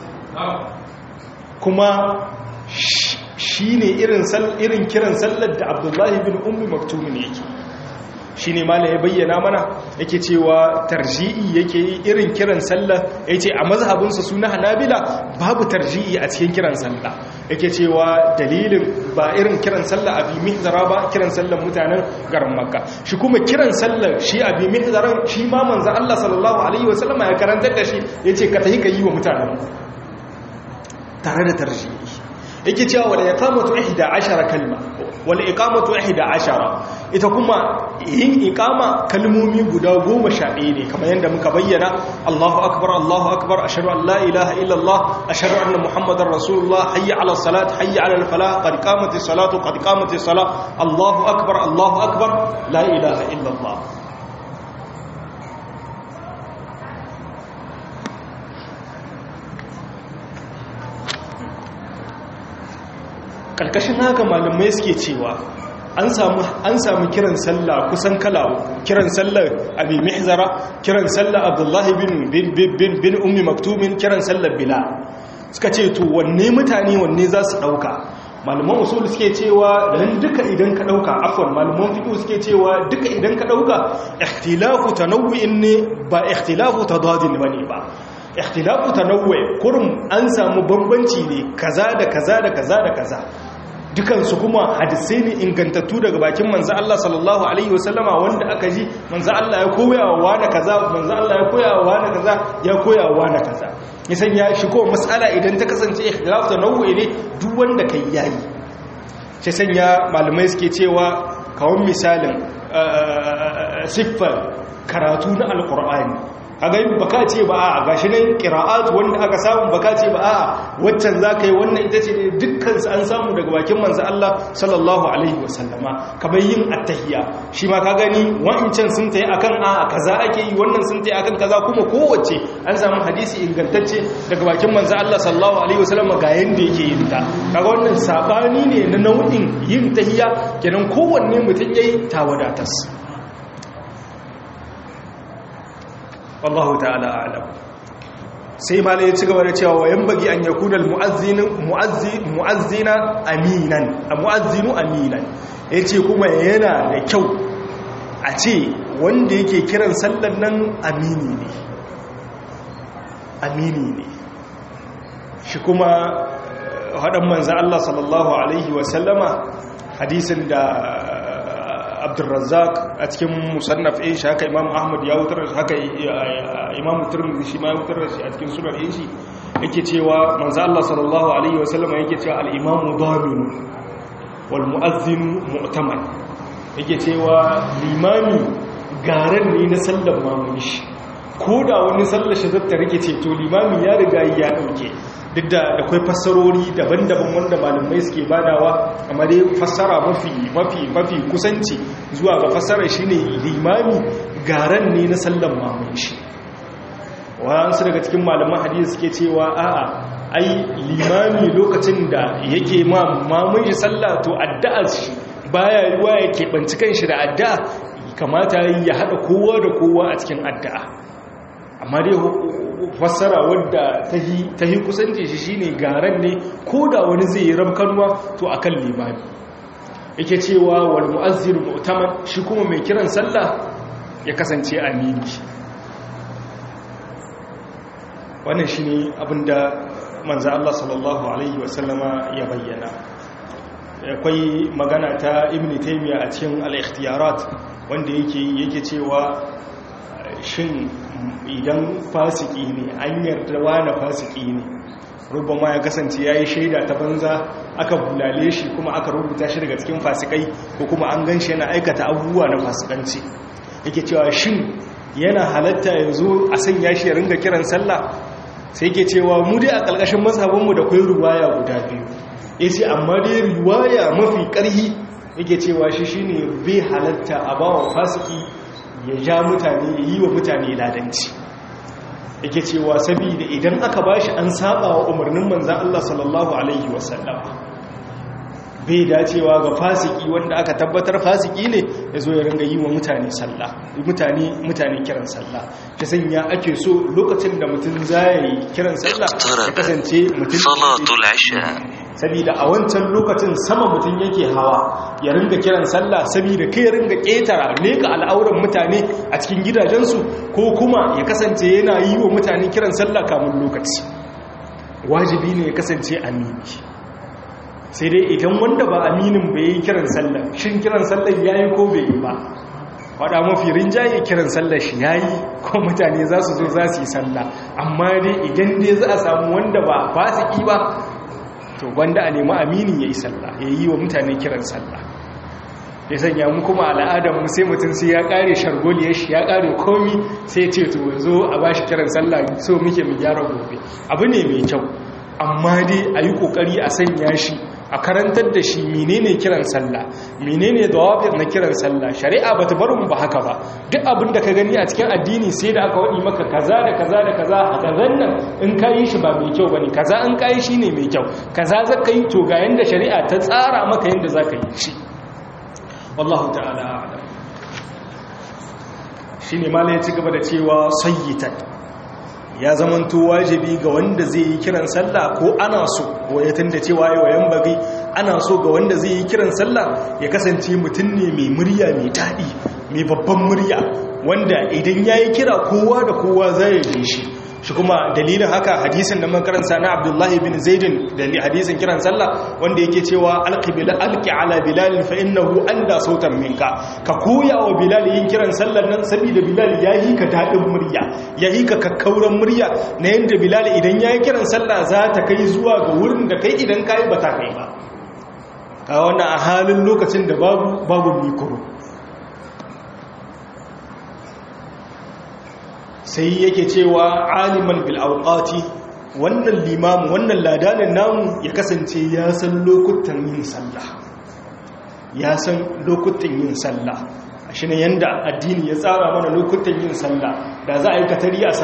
kuma shine irin irin kiran sallar da abdullahi bin ummi maktum ne yake shi ne mala ya bayyana mana yake cewa tarji'i yake yi irin kiran sallah ya ce a mazhabinsa suna hanabila babu tarji'i a cikin kiran sallah yake cewa dalilin ba irin kiran sallah abi mihzara ba kiran sallah mutanen garin makka shi kuma kiran sallah shi abi mihzaran shi ma manzo Allah sallallahu alaihi wasallam ya karantar da shi yace ka tahi ka yi wa mutanen tare da tarji'i yake cewa wala iqamatu 11 kalma wala iqamatu 11 ita kuma yin iqama kalmomi guda 11 ne kamar yadda muka bayyana Allahu akbar Allahu akbar ashhadu an la ilaha illa Allah ashhadu anna muhammadar rasulullah hayya ala salat hayya ala al falah qad qamati salatu qad qamati salat Allahu akbar Allahu akbar la ilaha illa Allah karkashin haka malamai suke cewa an samu an samu kiran sallah kusan kala kiran sallar abi mihzara kiran sallar abdullahi bin bin bin bin ummi maktumin kiran sallar bilal suka ce to wanne mutane wanne za su dauka malaman usul suke cewa dan duka idan ka dauka afwan malaman fiqh suke cewa duka idan ka dauka ikhtilafu tanawwu'in ne ba ikhtilafu tadadin bane ba ikhtilafu tanawwu kurum an samu bambanci ne kaza da kaza da kaza da kaza dukansu kuma hadisai ne ingantattu daga bakin manzo Allah sallallahu alaihi wasallama wanda aka ji manzo Allah ya koya wa wani kaza manzo Allah ya koya wa wani kaza ya koya wa wani kaza ya sanya shi ko mas'ala idan ta kasance ikhtilaf da nau'i ne duk wanda kai yayi sai sanya malamai suke cewa kawon misalin siffar karatu na alkur'ani kaga yin baka ce ba a gashi nan qira'at wanda aka samu baka ce ba a waccan zaka yi wannan ita ce ne dukkan su an samu daga bakin manzo Allah sallallahu alaihi wasallama kamar yin attahiyya shi ma ka gani wa'incan sun tayi akan a kaza ake yi wannan sun tayi akan kaza kuma kowace an samu hadisi ingantacce daga bakin manzo Allah sallallahu alaihi wasallama ga yanda yake yin ta kaga wannan sabani ne na nau'in yin tahiyya kenan kowanne mutum yayi tawadatas wallahu ta'ala a'lam sai malai ya ci gaba da cewa wayan bagi an yakuna mu'azzina aminan mu'azzinu aminan yace kuma yana da kyau a ce wanda yake kiran sallan nan amini ne amini ne shi kuma hadan manzo Allah sallallahu alaihi wa sallama hadisin da abdulrazzak a cikin musannaf ɗin shi haka imam ahmad ya wutar shi haka imam turmizi shi ma ya wutar shi a cikin sunan ɗin shi yake cewa manzo Allah sallallahu alaihi wasallam yake cewa al-imamu daminu wal mu'azzinu mu'taman yake cewa limami garan ne na sallar mamuni shi ko da wani sallar shi zata rike ce to limami ya riga ya dauke duk da akwai fassarori daban-daban wanda malamai suke badawa amma dai fassara mafi mafi mafi kusanci zuwa ga fassara shine limami garan ne na sallan mamun shi wasu daga cikin malaman hadisi suke cewa a'a ai limami lokacin da yake ma mamun shi sallah to addu'ar shi baya ruwa yake banci kanshi da addu'a kamata ya hada kowa da kowa a cikin addu'a amma dai fassara wadda ta yi kusanci shi shine garan ne ko da wani zai yi ramkanwa to akan limami yake cewa wal mu'azzir mu'taman shi kuma mai kiran sallah ya kasance amini wannan shine abinda manzo Allah sallallahu alaihi wasallama ya bayyana akwai magana ta ibn taymiya a cikin al-ikhtiyarat wanda yake yake cewa shin idan fasiki ne an yarda wani fasiki ne rubama ya kasance ya yi shaida ta banza aka bulale shi kuma aka rubuta shi daga cikin fasikai ko kuma an gan shi yana aikata abubuwa na fasikanci yake cewa shin yana halatta ya zo a sanya shi ya ringa kiran sallah sai yake cewa mu dai a ƙarƙashin mazhabinmu da kwai ruwaya guda biyu ya ce amma dai ruwaya mafi ƙarhi yake cewa shi shine bai halatta a bawa fasiki ya ja mutane ya yi wa mutane ladanci yake cewa saboda idan aka bashi an saba wa umarnin manzan Allah sallallahu alaihi wasallam bai dacewa ga fasiki wanda aka tabbatar fasiki ne ya zo ya ringa yi wa mutane sallah mutane mutane kiran sallah ta sanya ake so lokacin da mutum zai kiran sallah ya kasance mutum salatul isha saboda a wancan lokacin sama mutum yake hawa ya ringa kiran sallah saboda kai ringa ƙetara leka al'auran mutane a cikin gidajensu ko kuma ya kasance yana yi wa mutane kiran sallah kamun lokaci wajibi ne ya kasance amini sai dai idan wanda ba aminin bai yi kiran sallah shin kiran sallah ya yi ko bai yi ba faɗa mafi rinjaye kiran sallah shi ya yi ko mutane za su zo za su yi sallah amma dai idan dai za a samu wanda ba fasiki ba to wanda a nemi amini ya yi sallah ya yi wa mutane kiran sallah ya sanya mu kuma al'adar mu sai mutum sai ya kare shargoliyar shi ya kare komi sai ce to zo a ba shi kiran sallah so muke mu gyara gobe abu ne mai kyau amma dai a yi kokari a sanya shi a karantar da shi menene kiran sallah menene dawabir na kiran sallah shari'a ba ta barin ba haka ba duk abin da ka gani a cikin addini sai da aka wadi maka kaza da kaza da kaza a kazan nan in ka yi shi ba mai kyau bane kaza in ka yi shi ne mai kyau kaza za ka yi to ga yanda shari'a ta tsara maka yanda za ka yi shi wallahu ta'ala a'lam shine malai ya ci gaba da cewa sayyitan ya zamanto wajibi ga wanda zai yi kiran sallah ko ana so wayatan da cewa yawayen bagi ana so ga wanda zai yi kiran sallah ya kasance mutum ne mai murya mai daɗi mai babban murya wanda idan ya yi kira kowa da kowa zai yi shi shi kuma dalilin haka hadisin da makaranta na abdullahi bin zaidin da hadisin kiran sallah wanda yake cewa alqibila alqi ala bilal fa innahu anda sautan minka ka koya wa bilal yin kiran sallar nan saboda bilal yayi ka dadin murya yayi ka kakkauran murya na yanda bilal idan yayi kiran sallah za ta kai zuwa ga wurin da kai idan kai ba ta kai ba ka wannan a halin lokacin da babu babu mikro sai yake cewa aliman bil awqati wannan limamu wannan ladanin namu ya kasance ya san lokutan yin sallah ya san lokutan yin sallah shi ne yanda addini ya tsara mana lokutan yin sallah da za a yi katari a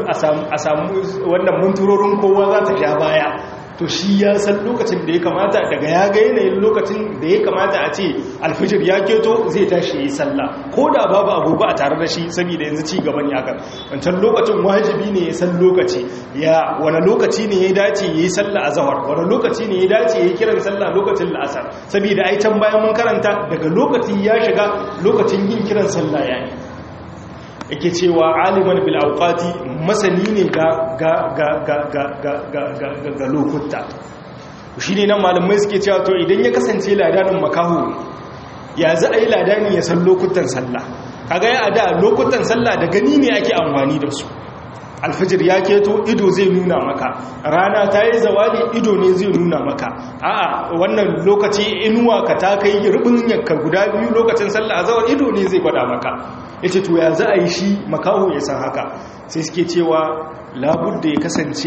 samu wannan munturorin kowa za ta sha baya to shi ya san lokacin da ya kamata daga ya ga yanayin lokacin da ya kamata a ce alfijir ya keto zai tashi yi sallah ko da babu agogo a tare da shi saboda yanzu ci gaba ne akan wancan lokacin wajibi ne ya san lokaci ya wani lokaci ne ya dace ya yi sallah a zahar wani lokaci ne ya dace ya yi kiran sallah lokacin la'asar saboda ai can bayan mun karanta daga lokaci ya shiga lokacin yin kiran sallah ya yi yake cewa aliman bil auqati masani ne ga ga ga ga ga ga ga ga ga lokuta shine nan malamai suke cewa to idan ya kasance ladanin makahu ya za a yi ladani ya san lokutan sallah kaga ya ada lokutan sallah da gani ne ake amfani da su alfijir ya keto ido zai nuna maka rana ta yi zawali ido ne zai nuna maka a'a wannan lokaci inuwa ka ta kai rubin yanka guda biyu lokacin sallah azawar ido ne zai gwada maka yace to ya za a yi shi makaho ya san haka sai suke cewa labudda ya kasance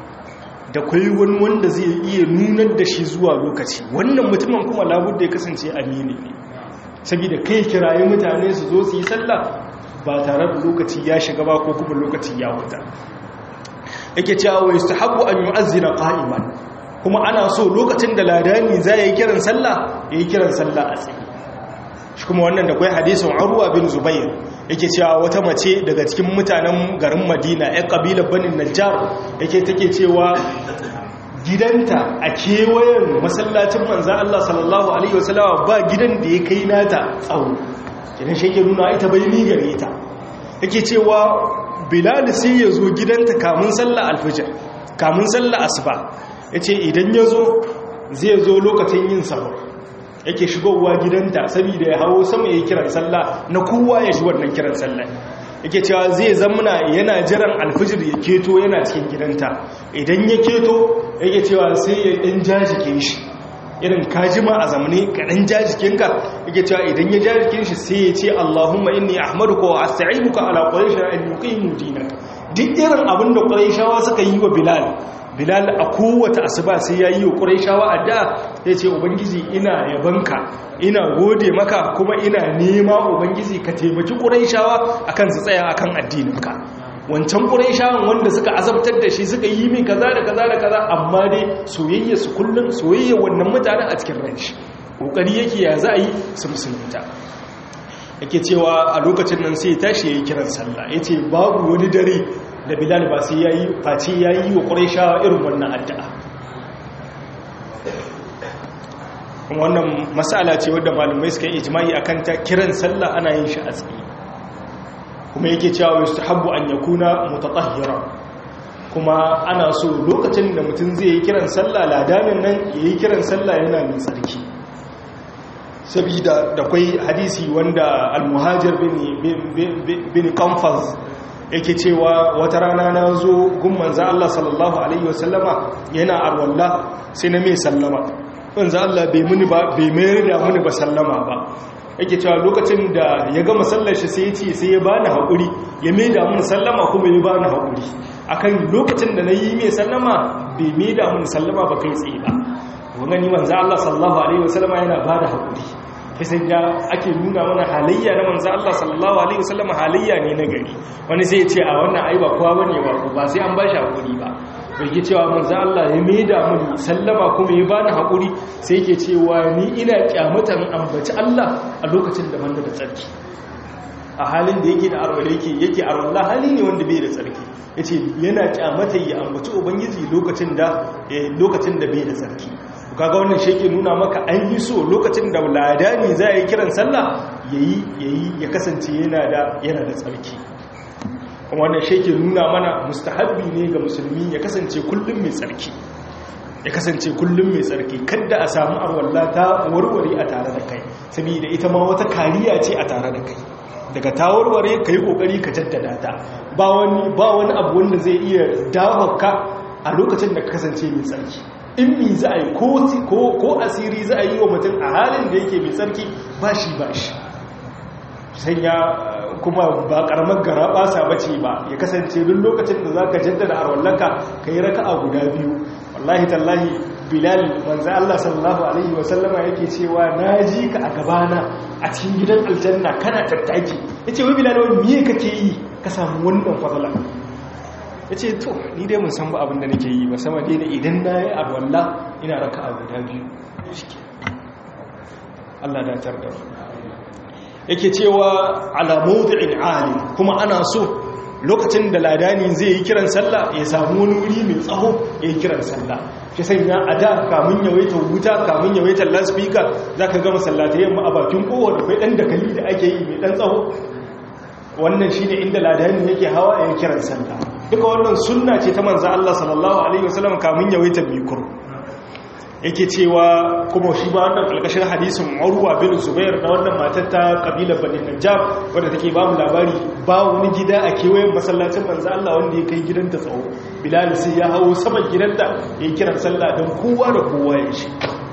da kwai wani wanda zai iya nunar da shi zuwa lokaci wannan mutumin kuma labudda ya kasance amini ne saboda kai kirayi mutane su zo su yi sallah ba tare da lokaci ya shiga ba ko kuma lokaci ya wuta yake cewa wa yustahabbu an yu'azzina qa'iman kuma ana so lokacin da ladani za yi kiran sallah yayi kiran sallah a tsaye shi kuma wannan da kai hadisin Urwa bin Zubair yake cewa wata mace daga cikin mutanen garin Madina ƴan kabilar Bani Najjar yake take cewa gidanta a kewayen masallacin manzo Allah sallallahu alaihi wasallam ba gidan da ya kai nata tsawo kidan shi ke nuna ita bai ni gare ta yake cewa bilal sai ya zo gidanta kamun sallah alfijir kamun sallah asuba yace idan ya zo zai zo lokacin yin sahur yake shigowa gidanta saboda ya hawo sama yayin kiran sallah na kowa ya ji wannan kiran sallah yake cewa zai zamana yana jiran alfijir ya keto yana cikin gidanta idan ya keto yake cewa sai ya dan jajike shi irin kajima a zamani kaɗan jajikinka yake cewa idan ya jajikin shi sai ya ce Allahumma inni ahmaduka wa asta'inuka ala quraish an yuqimu dinak duk irin abin da quraishawa suka yi wa bilal bilal a kowace asuba sai ya yi wa quraishawa addu'a sai ce ubangiji ina yabanka ina gode maka kuma ina nema ubangiji ka taimaki quraishawa akan su tsaya akan addininka wancan ƙuraishawan wanda suka azabtar da shi suka yi min kaza da kaza da kaza amma dai soyayya su kullum soyayya wannan mutanen a cikin ranshi ƙoƙari yake ya za a yi su musulunta yake cewa a lokacin nan sai tashi ya yi kiran sallah ya ce babu wani dare da bilal ba sai ya yi face ya yi wa ƙuraishawa irin wannan addu'a kuma wannan matsala ce wadda malamai suka yi ijimai akan ta kiran sallah ana yin shi a tsaye kuma yake cewa yustahabbu an yakuna mutatahhira kuma ana so lokacin da mutum zai yi kiran sallah ladanin nan yayi kiran sallah yana mai tsarki sabida da kai hadisi wanda al-muhajir bin bin qanfaz yake cewa wata rana na zo gun manzo Allah sallallahu alaihi wasallama yana arwalla sai na mai sallama manzo Allah bai muni ba bai mayar da muni ba sallama ba yake cewa lokacin da ya gama sallar shi sai ya ce sai ya bani haƙuri ya mai da mun sallama kuma ya bani haƙuri akan lokacin da na yi mai sallama bai mai da mun sallama ba kai tsaye ba wani ni manzo Allah sallallahu alaihi wasallama yana bada haƙuri kisan ya ake nuna mana halayya na manzo Allah sallallahu alaihi wasallama halayya ne na gari wani sai ya ce a wannan ai ba kowa bane ba ba sai an bashi haƙuri ba bai ke cewa manzo Allah ya mai da mun sallama kuma ya bani haƙuri sai yake cewa ni ina kyamatan ambaci Allah a lokacin da banda da tsarki a halin da yake da arwala yake yake arwala hali ne wanda bai da tsarki yace yana kyamata ya ambaci ubangiji lokacin da lokacin da bai da tsarki kaga wannan shi yake nuna maka an yi so lokacin da ladani za yi kiran sallah yayi yayi ya kasance yana da yana da tsarki kuma wannan shi ke nuna mana mustahabbi ne ga musulmi ya kasance kullum mai tsarki ya kasance kullum mai tsarki kada a samu arwalla ta warware a tare da kai saboda ita ma wata kariya ce a tare da kai daga ta warware ka yi kokari ka jaddada ta ba wani ba wani abu wanda zai iya dawo ka a lokacin da ka kasance mai tsarki in mi za a yi ko asiri za a yi wa mutum a halin da yake mai tsarki ba shi ba shi sanya kuma ba karamar gara basa bace ba ya kasance duk lokacin da zaka jaddada arwallaka kai raka'a guda biyu wallahi tallahi bilal manzo Allah sallallahu alaihi wasallama yake cewa naji ka a gabana a cikin gidan aljanna kana tattaki yace wai bilal wai miye kake yi ka samu wannan fadala yace to ni dai mun san ba abin da nake yi ba sama dai idan nayi arwalla ina raka'a guda biyu Allah da tar da yake cewa ala mawdi'in ali kuma ana so lokacin da ladani zai yi kiran sallah ya samu wani wuri mai tsaho ya yi kiran sallah shi sanya a da kamun yawaita wuta kamun yawaita laspika za ka gama sallata yamma a bakin kowa da kwai ɗan dakali da ake yi mai ɗan tsaho wannan shi ne inda ladani yake hawa ya yi kiran sallah duka wannan sunna ce ta manza Allah sallallahu alaihi wasallam kamun yawaita mikur yake cewa kuma shi ba wannan kalkashin hadisin Urwa bin Zubair da wannan matar ta kabilar Bani Najjar wanda take ba mu labari ba wani gida a kewayen masallacin manzo Allah wanda ya kai gidanta tsawo Bilal sai ya hawo saman gidanta ya kiran sallah don kowa da kowa ya shi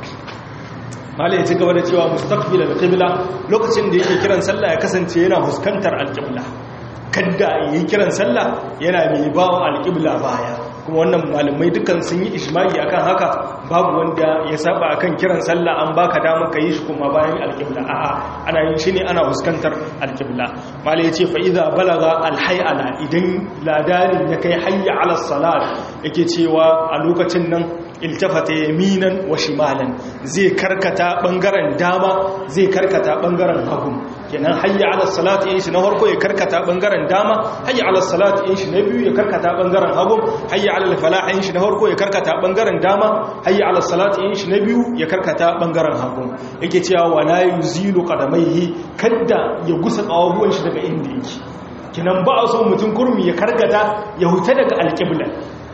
Malai ya ci gaba da cewa mustaqbil al-qibla lokacin da yake kiran sallah ya kasance yana fuskantar al-qibla kadda yi kiran sallah yana mai bawa al-qibla baya kuma wannan malamai dukan sun yi ishmaki akan haka babu wanda ya saba akan kiran sallah an baka dama ka yi shi kuma bayan alƙibla a'a ana yin shi ne ana fuskantar alƙibla malai ya ce fa idza balaga alhayala idan ladarin ya kai hayya ala salat yake cewa a lokacin nan iltafata yaminan wa shimalan zai karkata bangaren dama zai karkata bangaren hagu kenan hayya ala salat yin shi na farko ya karkata bangaren dama hayya ala salat yin shi na biyu ya karkata bangaren hagu hayya ala falah yin shi na farko ya karkata bangaren dama hayya ala salat yin shi na biyu ya karkata bangaren hagu yake cewa wala yuzilu qadamaihi kadda ya gusa kawabuwan shi daga inda yake kinan ba a so mutum kurmi ya karkata ya huta daga alqibla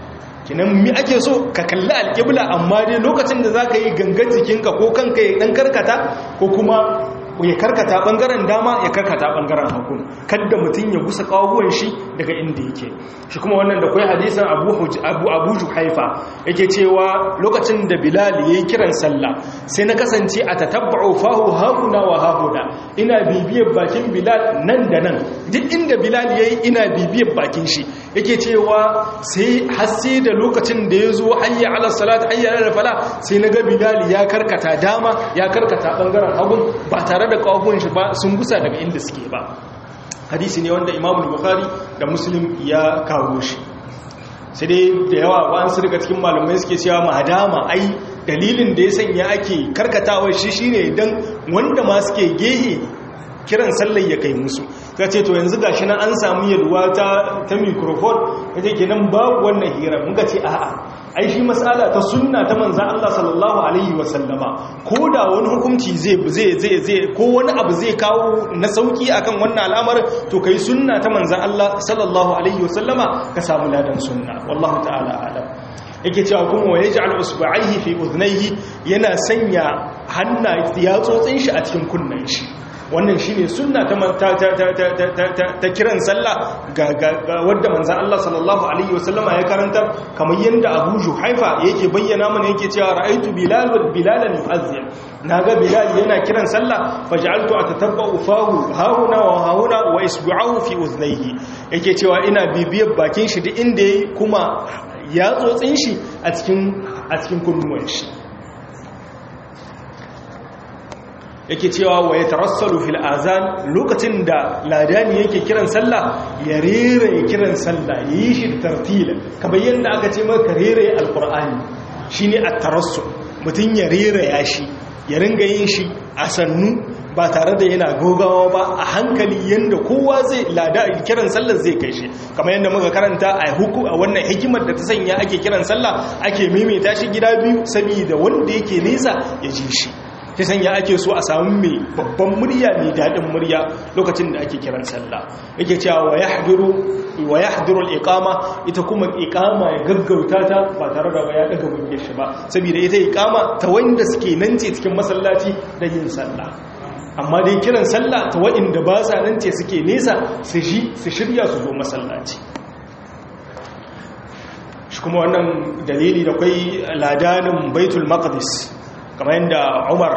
kinan mi ake so ka kalli alƙibla amma dai lokacin da za ka yi gangan jikinka ko kanka ya ɗan karkata ko kuma ya karkata ɓangaren dama ya karkata ɓangaren hagu kadda mutum ya gusa ƙawuwan shi daga inda yake shi kuma wannan da kwai hadisan abu abu juhaifa yake cewa lokacin da bilal ya yi kiran sallah sai na kasance a tatabba'u fahu hahuna wa hahuna ina bibiyar bakin bilal nan da nan duk inda bilal ya yi ina bibiyar bakin shi yake cewa sai hasse da lokacin da ya zo hayya ala salat hayya ala fala sai na ga bilal ya karkata dama ya karkata bangaren hagun ba tare da kawahun shi ba sun gusa daga inda suke ba hadisi ne wanda imamu bukhari da muslim ya kawo shi sai dai da yawa wa'ansu daga cikin malamai suke cewa madama ai dalilin da ya sanya ake karkatawa shi shine dan wanda ma suke gehe kiran sallar ya kai musu ta ce to yanzu gashi nan an samu yalwa ta ta microphone kaje kenan babu wannan hira muka ce a'a ai shi mas'ala ta sunna ta manzon Allah sallallahu alaihi wasallama ko da wani hukunci zai zai zai zai ko wani abu zai kawo na sauki akan wannan al'amarin to kai sunna ta manzon Allah sallallahu alaihi wasallama ka samu ladan sunna wallahu ta'ala alam yake cewa kuma wa yaj'al usba'ihi fi udhnayhi yana sanya hanna yatsotsin shi a cikin kunnen shi wannan shine sunna ta ta kiran sallah ga wadda manzon Allah sallallahu alaihi wasallama ya karanta kamar yanda Abu Juhaifa yake bayyana mana yake cewa ra'aitu Bilal wal Bilalan yu'azzin naga Bilal yana kiran sallah faj'altu atatabba'u fahu hauna wa hauna wa isbu'ahu fi udhnayhi yake cewa ina bibiyar bakin shi duk inda yayi kuma ya tsotsin shi a cikin a cikin kunnuwan shi yake cewa wa ya tarassalu fil azan lokacin da ladani yake kiran sallah ya rere kiran sallah ya yi shi tartila kamar yadda aka ce maka rere alkur'ani shine at-tarassul mutum ya rere ya shi ya ringa yin shi a sannu ba tare da yana gogawa ba a hankali yadda kowa zai lada kiran sallar zai kai shi kamar yadda muka karanta a huku a wannan hikimar da ta sanya ake kiran sallah ake maimaita shi gida biyu saboda wanda yake nesa ya ji shi ta sanya ake so a samu mai babban murya mai daɗin murya lokacin da ake kiran sallah yake cewa wa yahdiru wa yahdiru al-iqama ita kuma iqama ya gaggauta ta ba tare da ya daga muryar shi ba saboda ita iqama ta wanda suke nan ce cikin masallaci da yin sallah amma dai kiran sallah ta waɗanda ba sa nan ce suke nesa su shi su shirya su zo masallaci shi kuma wannan dalili da kwai ladanin baitul maqdis kamar yadda umar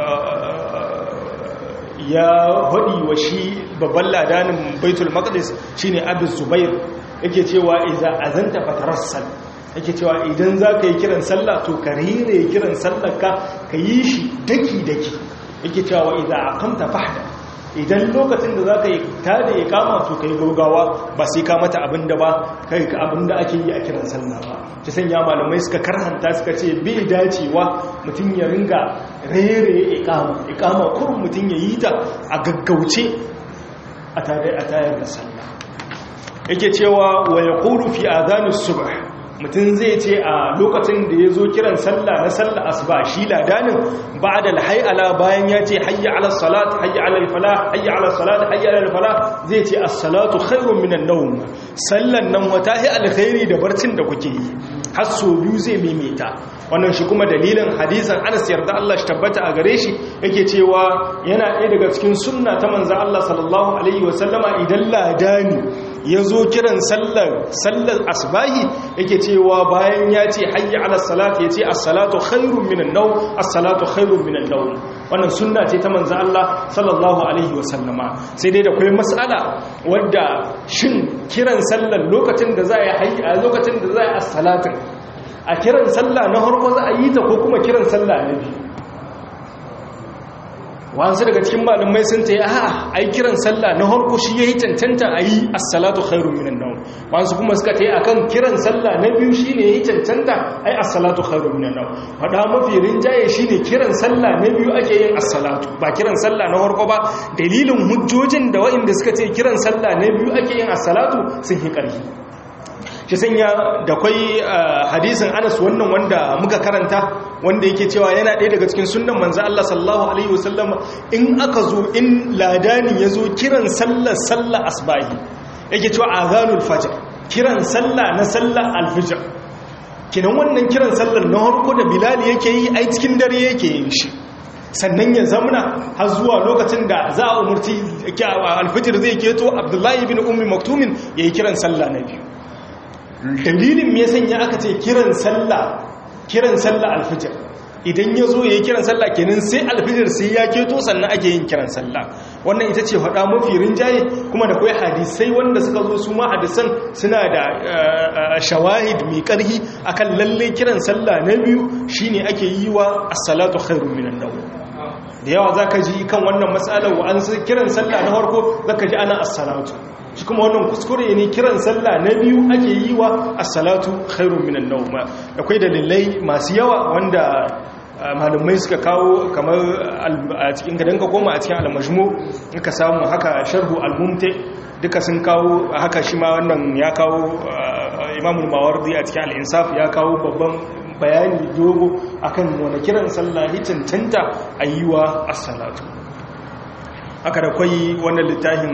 ya haɗi wa shi babban ladanin baitul maqdis shine abu zubair yake cewa iza azanta fatarassal yake cewa idan za ka yi kiran sallah to ka rere kiran sallah ka ka yi shi daki-daki yake cewa iza aqamta fahda idan lokacin da za ka yi ta da ya kama to ka yi gaugawa ba sai ka mata abinda ba kai ka abinda ake yi a kiran sallah ba ta sanya malamai suka karhanta suka ce bai dacewa mutum ya ringa rere ikama ikama kurun mutum ya yi ta a gaggauce a tayar da sallah yake cewa wa ya kuru fi adhanus subh mutum zai ce a lokacin da ya zo kiran sallah na sallah asuba shi ladanin ba da ala bayan ya ce hayya ala salat hayya ala fala hayya ala salat hayya ala fala zai ce as-salatu khairun minan nawm sallan nan wata hi alkhairi da barcin da kuke yi har so biyu zai maimaita wannan shi kuma dalilin hadisan Anas yarda Allah shi tabbata a gare shi yake cewa yana ɗaya daga cikin sunna ta manzo Allah sallallahu alaihi wasallama idan ladani ya zo kiran sallar sallar asbahi yake cewa bayan ya ce hayya ala salat ya ce as-salatu khairun minan nawm as-salatu khairun minan nawm wannan sunna ce ta manzo Allah sallallahu alaihi wasallama sai dai da kai mas'ala wadda shin kiran sallar lokacin da za a yi a lokacin da za a yi as-salatin a kiran sallah na harko za a yi ta ko kuma kiran sallah na biyu wasu daga cikin malamai sun ta yi a ai kiran sallah na harko shi ya yi cancanta a yi assalatu khairun minan nawm wasu kuma suka ta yi akan kiran sallah na biyu shi ne ya yi cancanta ai assalatu khairun minan nawm faɗa mafi rinjaye shi ne kiran sallah na biyu ake yin assalatu ba kiran sallah na harko ba dalilin hujjojin da waɗanda suka ce kiran sallah na biyu ake yin assalatu sun yi ƙarfi shi sanya da kwai hadisin anas wannan wanda muka karanta wanda yake cewa yana ɗaya daga cikin sunan manzo Allah sallallahu alaihi wasallam in aka zo in ladani ya zo kiran sallar sallar asbahi yake cewa azanul fajr kiran sallah na sallar alfijr kinan wannan kiran sallar na harko da bilal yake yi ai cikin dare yake yin shi sannan ya zamna har zuwa lokacin da za a umurci alfijir zai keto abdullahi bin ummi maktumin yayi kiran sallah na biyu dalilin me sanya aka ce kiran sallah kiran sallah alfijir idan ya zo ya yi kiran sallah kenan sai alfijir sai ya keto sannan ake yin kiran sallah wannan ita ce faɗa mafi rinjaye kuma da kwai hadisai wanda suka zo su ma hadisan suna da shawahid mai ƙarhi akan lalle kiran sallah na biyu shine ake yi wa as-salatu khairun minan nawm da yawa zaka ji kan wannan matsalar wa an kiran sallah na farko zaka ji ana as-salatu shi kuma wannan kuskure ne kiran sallah na biyu ake yi wa as-salatu khairun minan nawm akwai dalilai masu yawa wanda malumai suka kawo kamar a cikin gadan ka koma a cikin al-majmu ka samu haka sharhu al-mumti duka sun kawo haka shi ma wannan ya kawo imamul mawardi a cikin al-insaf ya kawo babban bayani dogo akan wani kiran sallah hitintanta ayyuwa as-salatu haka da kwai wannan littafin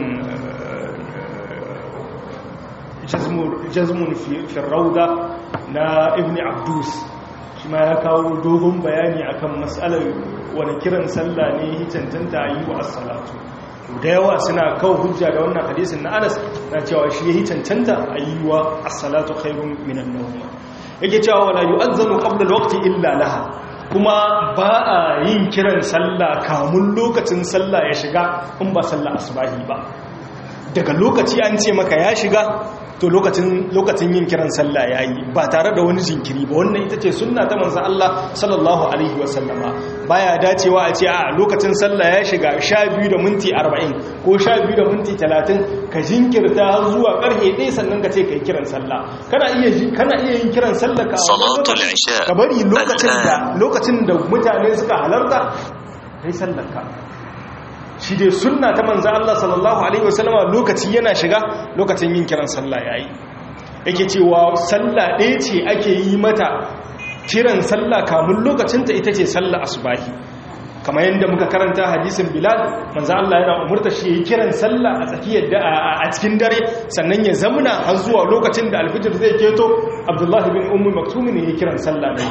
jazmun fi rauda na ibn abdus shi ma ya kawo dogon bayani akan matsalar wani kiran sallah ne hitantanta yi wa assalatu da yawa suna kawo hujja da wannan hadisin na anas na cewa shi ya hitantanta a yi wa assalatu khairun minan nawm yake cewa wala yu'azzanu qabla al-waqti illa laha kuma ba a yin kiran sallah kamun lokacin sallah ya shiga in ba sallah asubahi ba daga lokaci an ce maka ya shiga to lokacin yin kiran sallah ya yi ba tare da wani jinkiri ba wannan ita ce sunna ta manzan Allah sallallahu Alaihi wasallama baya dacewa a ce a lokacin sallah ya shiga sha biyu da minti arba'in ko sha biyu da minti talatin ka jinkirta har zuwa karfe ɗaya sannan ka ce ka yi kiran sallah kana iya yin kiran sallah ka bari lokacin da mutane suka halarta ka yi sallar ka shi dai sunna ta manzo Allah sallallahu alaihi wasallama lokaci yana shiga lokacin yin kiran sallah yayi yake cewa sallah ɗaya ce ake yi mata kiran sallah kamun lokacin ta ita ce sallah asubahi kamar yadda muka karanta hadisin bilal manzo Allah yana umurta shi yayi kiran sallah a tsakiyar da a cikin dare sannan ya zamuna har zuwa lokacin da alfijir zai keto abdullahi bin ummu maktum ne yayi kiran sallah ne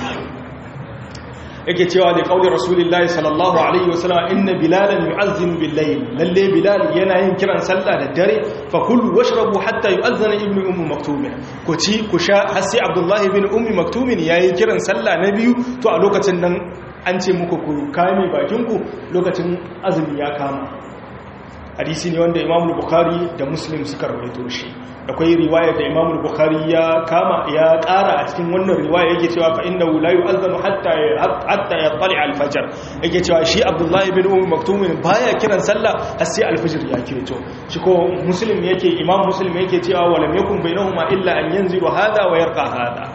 yake cewa da kaulin rasulullahi sallallahu alaihi wasallam inna bilalan yu'azzinu bil-layl lalle bilal yana yin kiran sallah da dare fa kulu washrabu hatta yu'azzana ibnu ummu maktum ku ci ku sha har sai abdullahi bin ummu maktum yayi kiran sallah na biyu to a lokacin nan an ce muku ku kame bakinku lokacin azumi ya kama hadisi ne wanda imamul bukhari da muslim suka rawaito shi akwai riwaya da imamul bukhari ya kama ya kara a cikin wannan riwaya yake cewa fa innahu la yu'adhanu hatta hatta yatali al-fajr yake cewa shi abdullahi bin umm maktum baya kiran sallah har sai al-fajr ya keto shi ko muslim yake imam muslim yake cewa walam yakun bainahuma illa an yanzilu hada wa yarqa hada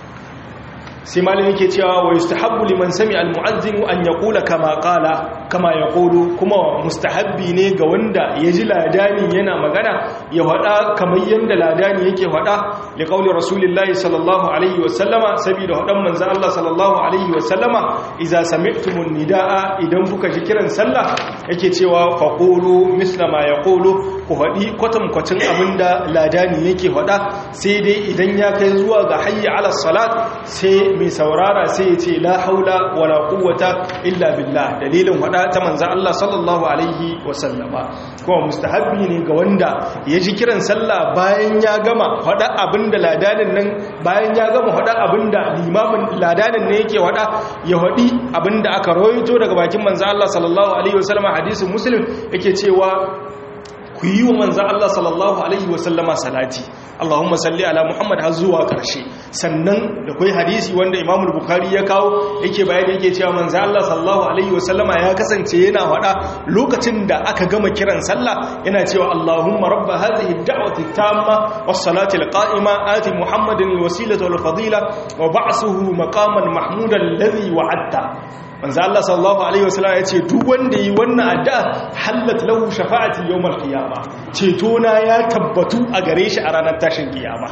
sai malin yake cewa wa yustahabbu liman sami almu'azzinu an yaqula kama qala kama yaqulu kuma mustahabbi ne ga wanda ya ji ladani yana magana ya hada kamar yanda ladani yake hada li qauli rasulillahi sallallahu alaihi wa sallama saboda hadan manzo Allah sallallahu alaihi wa sallama idza sami'tumun nidaa idan kuka ji kiran sallah yake cewa faqulu misla ma yaqulu ku hadi kwatam kwacin abinda ladani yake hada sai dai idan ya kai zuwa ga hayya ala salat sai mai saurara sai ya ce la haula wala quwwata illa billah dalilin wada ta manzon Allah sallallahu alaihi wasallama kuma mustahabbi ne ga wanda ya ji kiran sallah bayan ya gama wada abinda ladanin nan bayan ya gama wada abinda limamin ladanin ne yake wada ya wadi abinda aka rawaito daga bakin manzon Allah sallallahu alaihi wasallama hadisin muslim yake cewa ku yi wa manzan Allah sallallahu Alaihi wasallama salati Allahumma salli ala Muhammad har zuwa ƙarshe sannan da kai hadisi wanda imamul Bukhari ya kawo yake bayani yake cewa manzan Allah sallallahu Alaihi wasallama ya kasance yana faɗa lokacin da aka gama kiran sallah yana cewa Allahumma rabba hadhihi ad-da'wati tamma was-salati al-qa'ima ati Muhammadin al-wasilata wal-fadila wa ba'suhu maqaman mahmudan alladhi wa'adta manzo Allah sallallahu alaihi wasallam ya ce duk wanda yi wannan addu'a halat lahu shafa'ati yawmal qiyama ceto na ya tabbatu a gare shi a ranar tashin kiyama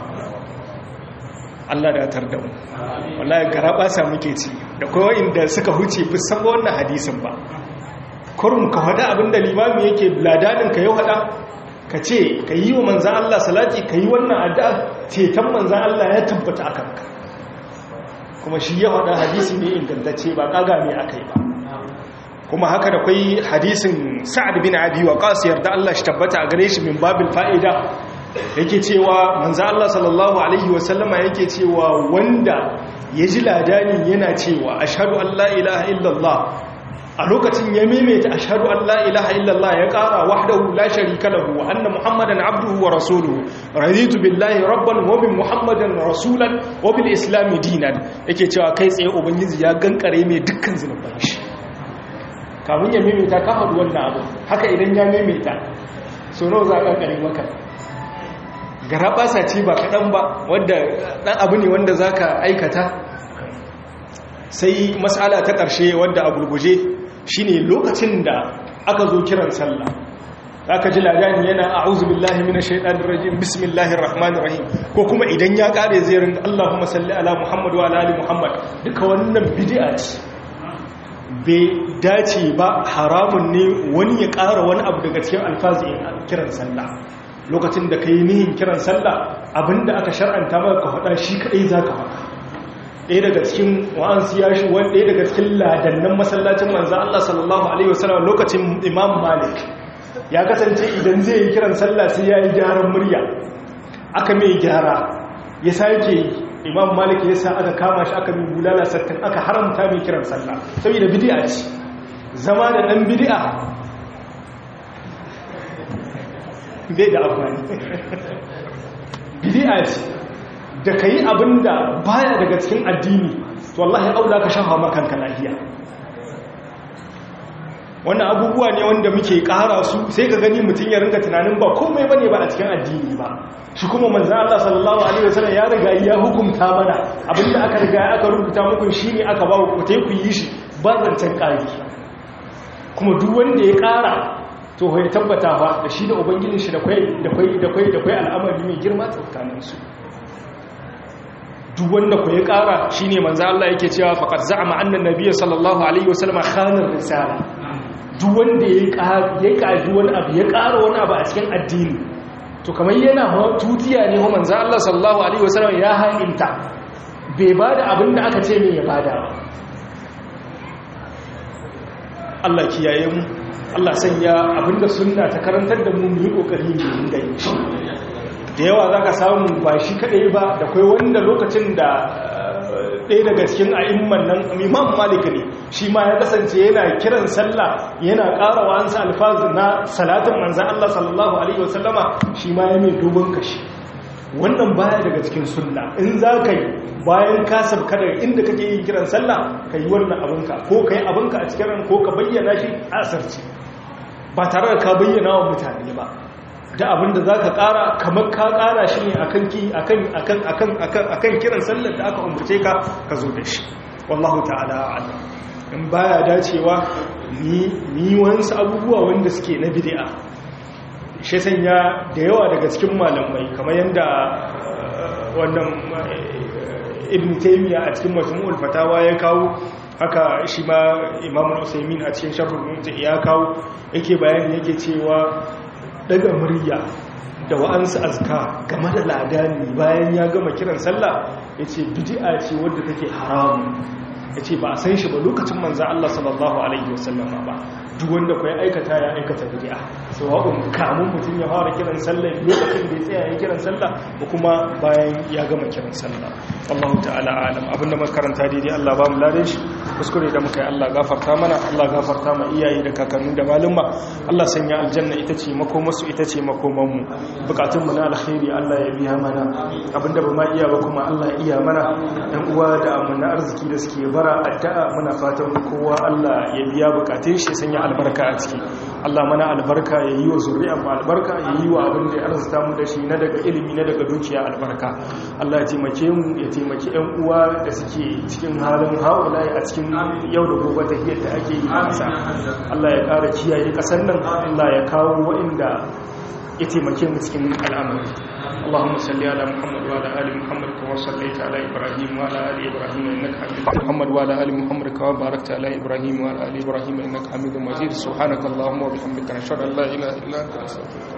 Allah da tar da mu wallahi garaba sa muke ci da kowa inda suka huce fi san wannan hadisin ba kurum ka hada abinda limami yake ladanin ka yau hada ka ce ka yi wa manzan Allah salati ka yi wannan addu'a ceton manzan Allah ya tabbata akan ka kuma shi ya faɗa hadisi ne ingantacce ba ƙaga ne aka yi ba kuma haka da kwai hadisin sa'ad bin abi wa qasiyar da Allah shi tabbata a gare shi min babil fa'ida yake cewa manzo Allah sallallahu alaihi wasallama yake cewa wanda ya ji ladani yana cewa ashhadu an la ilaha illallah a lokacin ya maimaita ashhadu an la ilaha illallah ya ƙara wahdahu la sharika lahu wa anna muhammadan abduhu wa rasuluhu raditu billahi rabban wa bi muhammadan rasulan wa bil islam dinan yake cewa kai tsaye ubangiji ya gankare mai dukkan zunuban shi kafin ya maimaita ka faɗi wannan abu haka idan ya maimaita so nawa za ka kankare maka garabasa ce ba kaɗan ba wadda ɗan abu ne wanda za ka aikata sai matsala ta ƙarshe wadda a gurguje shine lokacin da aka zo kiran sallah aka ji ladani yana a'udhu billahi minash shaitanir rajim bismillahir rahmanir rahim ko kuma idan ya kare zai ringa Allahumma salli ala Muhammad wa ala ali Muhammad duka wannan bid'a ce bai dace ba haramun ne wani ya ƙara wani abu daga cikin alfazi kiran sallah lokacin da kai nihin kiran sallah abinda aka shar'anta maka ka faɗa shi kadai zaka faɗa ɗaya daga cikin wa'ansu ya shi wani ɗaya daga cikin ladannan masallacin manzan Allah sallallahu Alaihi wasallam lokacin imam malik ya kasance idan zai yi kiran sallah sai ya yi gyaran murya aka mai gyara ya sake imam malik ya sa aka kama shi aka mai bulala sattin aka haramta mai kiran sallah saboda bidi'a ce zama da ɗan bidi'a bai da amfani bidi'a ce da ka yi abin da baya daga cikin addini to wallahi aula ka shafa makanka lafiya wannan abubuwa ne wanda muke ƙara su sai ka gani mutum ya ringa tunanin ba komai bane ba a cikin addini ba shi kuma manzan Allah sallallahu alaihi wasallam ya riga ya hukunta mana abinda aka riga aka rubuta muku shine aka ba ku tai ku yi shi ba zancen ƙari kuma duk wanda ya ƙara to ya tabbata ba da shi da ubangijin shi da kwai da kwai da kwai da kwai al'amari mai girma tsakaninsu duk wanda ku ya ƙara shine manzo Allah yake cewa faqad za'ama anna nabiyya sallallahu alaihi wasallam khana risala duk wanda ya ƙara ya ƙaji wani abu ya ƙara wani abu a cikin addini to kamar yana tutiya ne manzo Allah sallallahu alaihi wasallam ya haƙinta bai bada abin da aka ce ne ya bada ba Allah kiyaye mu Allah sanya abinda sunna ta karantar da mu mu yi kokari mu dinga yi da yawa zaka samu ba shi kadai ba da kai wanda lokacin da ɗaya daga cikin a'imman nan Imam Malik ne shi ma ya kasance yana kiran sallah yana ƙara wa ansa alfazu na salatin manzon Allah sallallahu alaihi wasallama shi ma ya mai dogon kashi wannan baya daga cikin sunna in za ka yi bayan ka sabka daga inda kake yin kiran sallah ka yi wannan abinka ko ka yi abinka a cikin ran ko ka bayyana shi a asarci ba tare da ka bayyana wa mutane ba da abin da za ka ƙara kamar ka ƙara shi ne a kan kiran sallar da aka umarce ka ka zo da shi wallahu ta'ala ala in baya dacewa ni wasu abubuwa wanda suke na bid'a shi sanya da yawa daga cikin malamai kamar yadda wannan ibn taymiya a cikin majmu'ul fatawa ya kawo haka shi ma imamu usaimin a cikin sharhul mumti ya kawo yake bayani yake cewa daga murya da wa'ansu azka game da ladani bayan ya gama kiran sallah yace bid'a ce wadda take haramu yace ba a san shi ba lokacin manzo Allah sallallahu alaihi wasallam ba duk wanda ku ya aikata ya aikata bid'a sawa'un kamun mutum ya fara kiran sallah lokacin da ya tsaya ya kiran sallah ko kuma bayan ya gama kiran sallah Allahu ta'ala alam abinda muka karanta daidai Allah ba mu ladan shi kuskure da muka yi Allah gafarta mana Allah gafarta ma iyaye da kakanni da malumma Allah sanya aljanna ita ce makomarsu ita ce makoman mu bukatun mu na alkhairi Allah ya biya mana abinda ba ma iya ba kuma Allah ya iya mana ɗan uwa da amana arziki da suke bara addu'a muna fatan kowa Allah ya biya bukatun shi sanya albarka a ciki Allah mana albarka ya yi wa zuri'a mu albarka ya yi wa abin da ya arzuta mu da shi na daga ilimi na daga dukiya albarka Allah ya taimake mu ya taimaki ƴan uwa da suke cikin halin haula a cikin yau da gobe ta hiyar da ake yi a ƙasa Allah ya ƙara kiyaye ƙasar nan Allah ya kawo waɗanda ya taimake mu cikin al'amari اللهم صل على محمد وعلى ال محمد كما صليت على ابراهيم وعلى ال ابراهيم انك حميد محمد وعلى ال محمد كما باركت على ابراهيم وعلى ال ابراهيم انك حميد مجيد سبحانك اللهم وبحمدك نشهد ان لا اله الا انت نستغفرك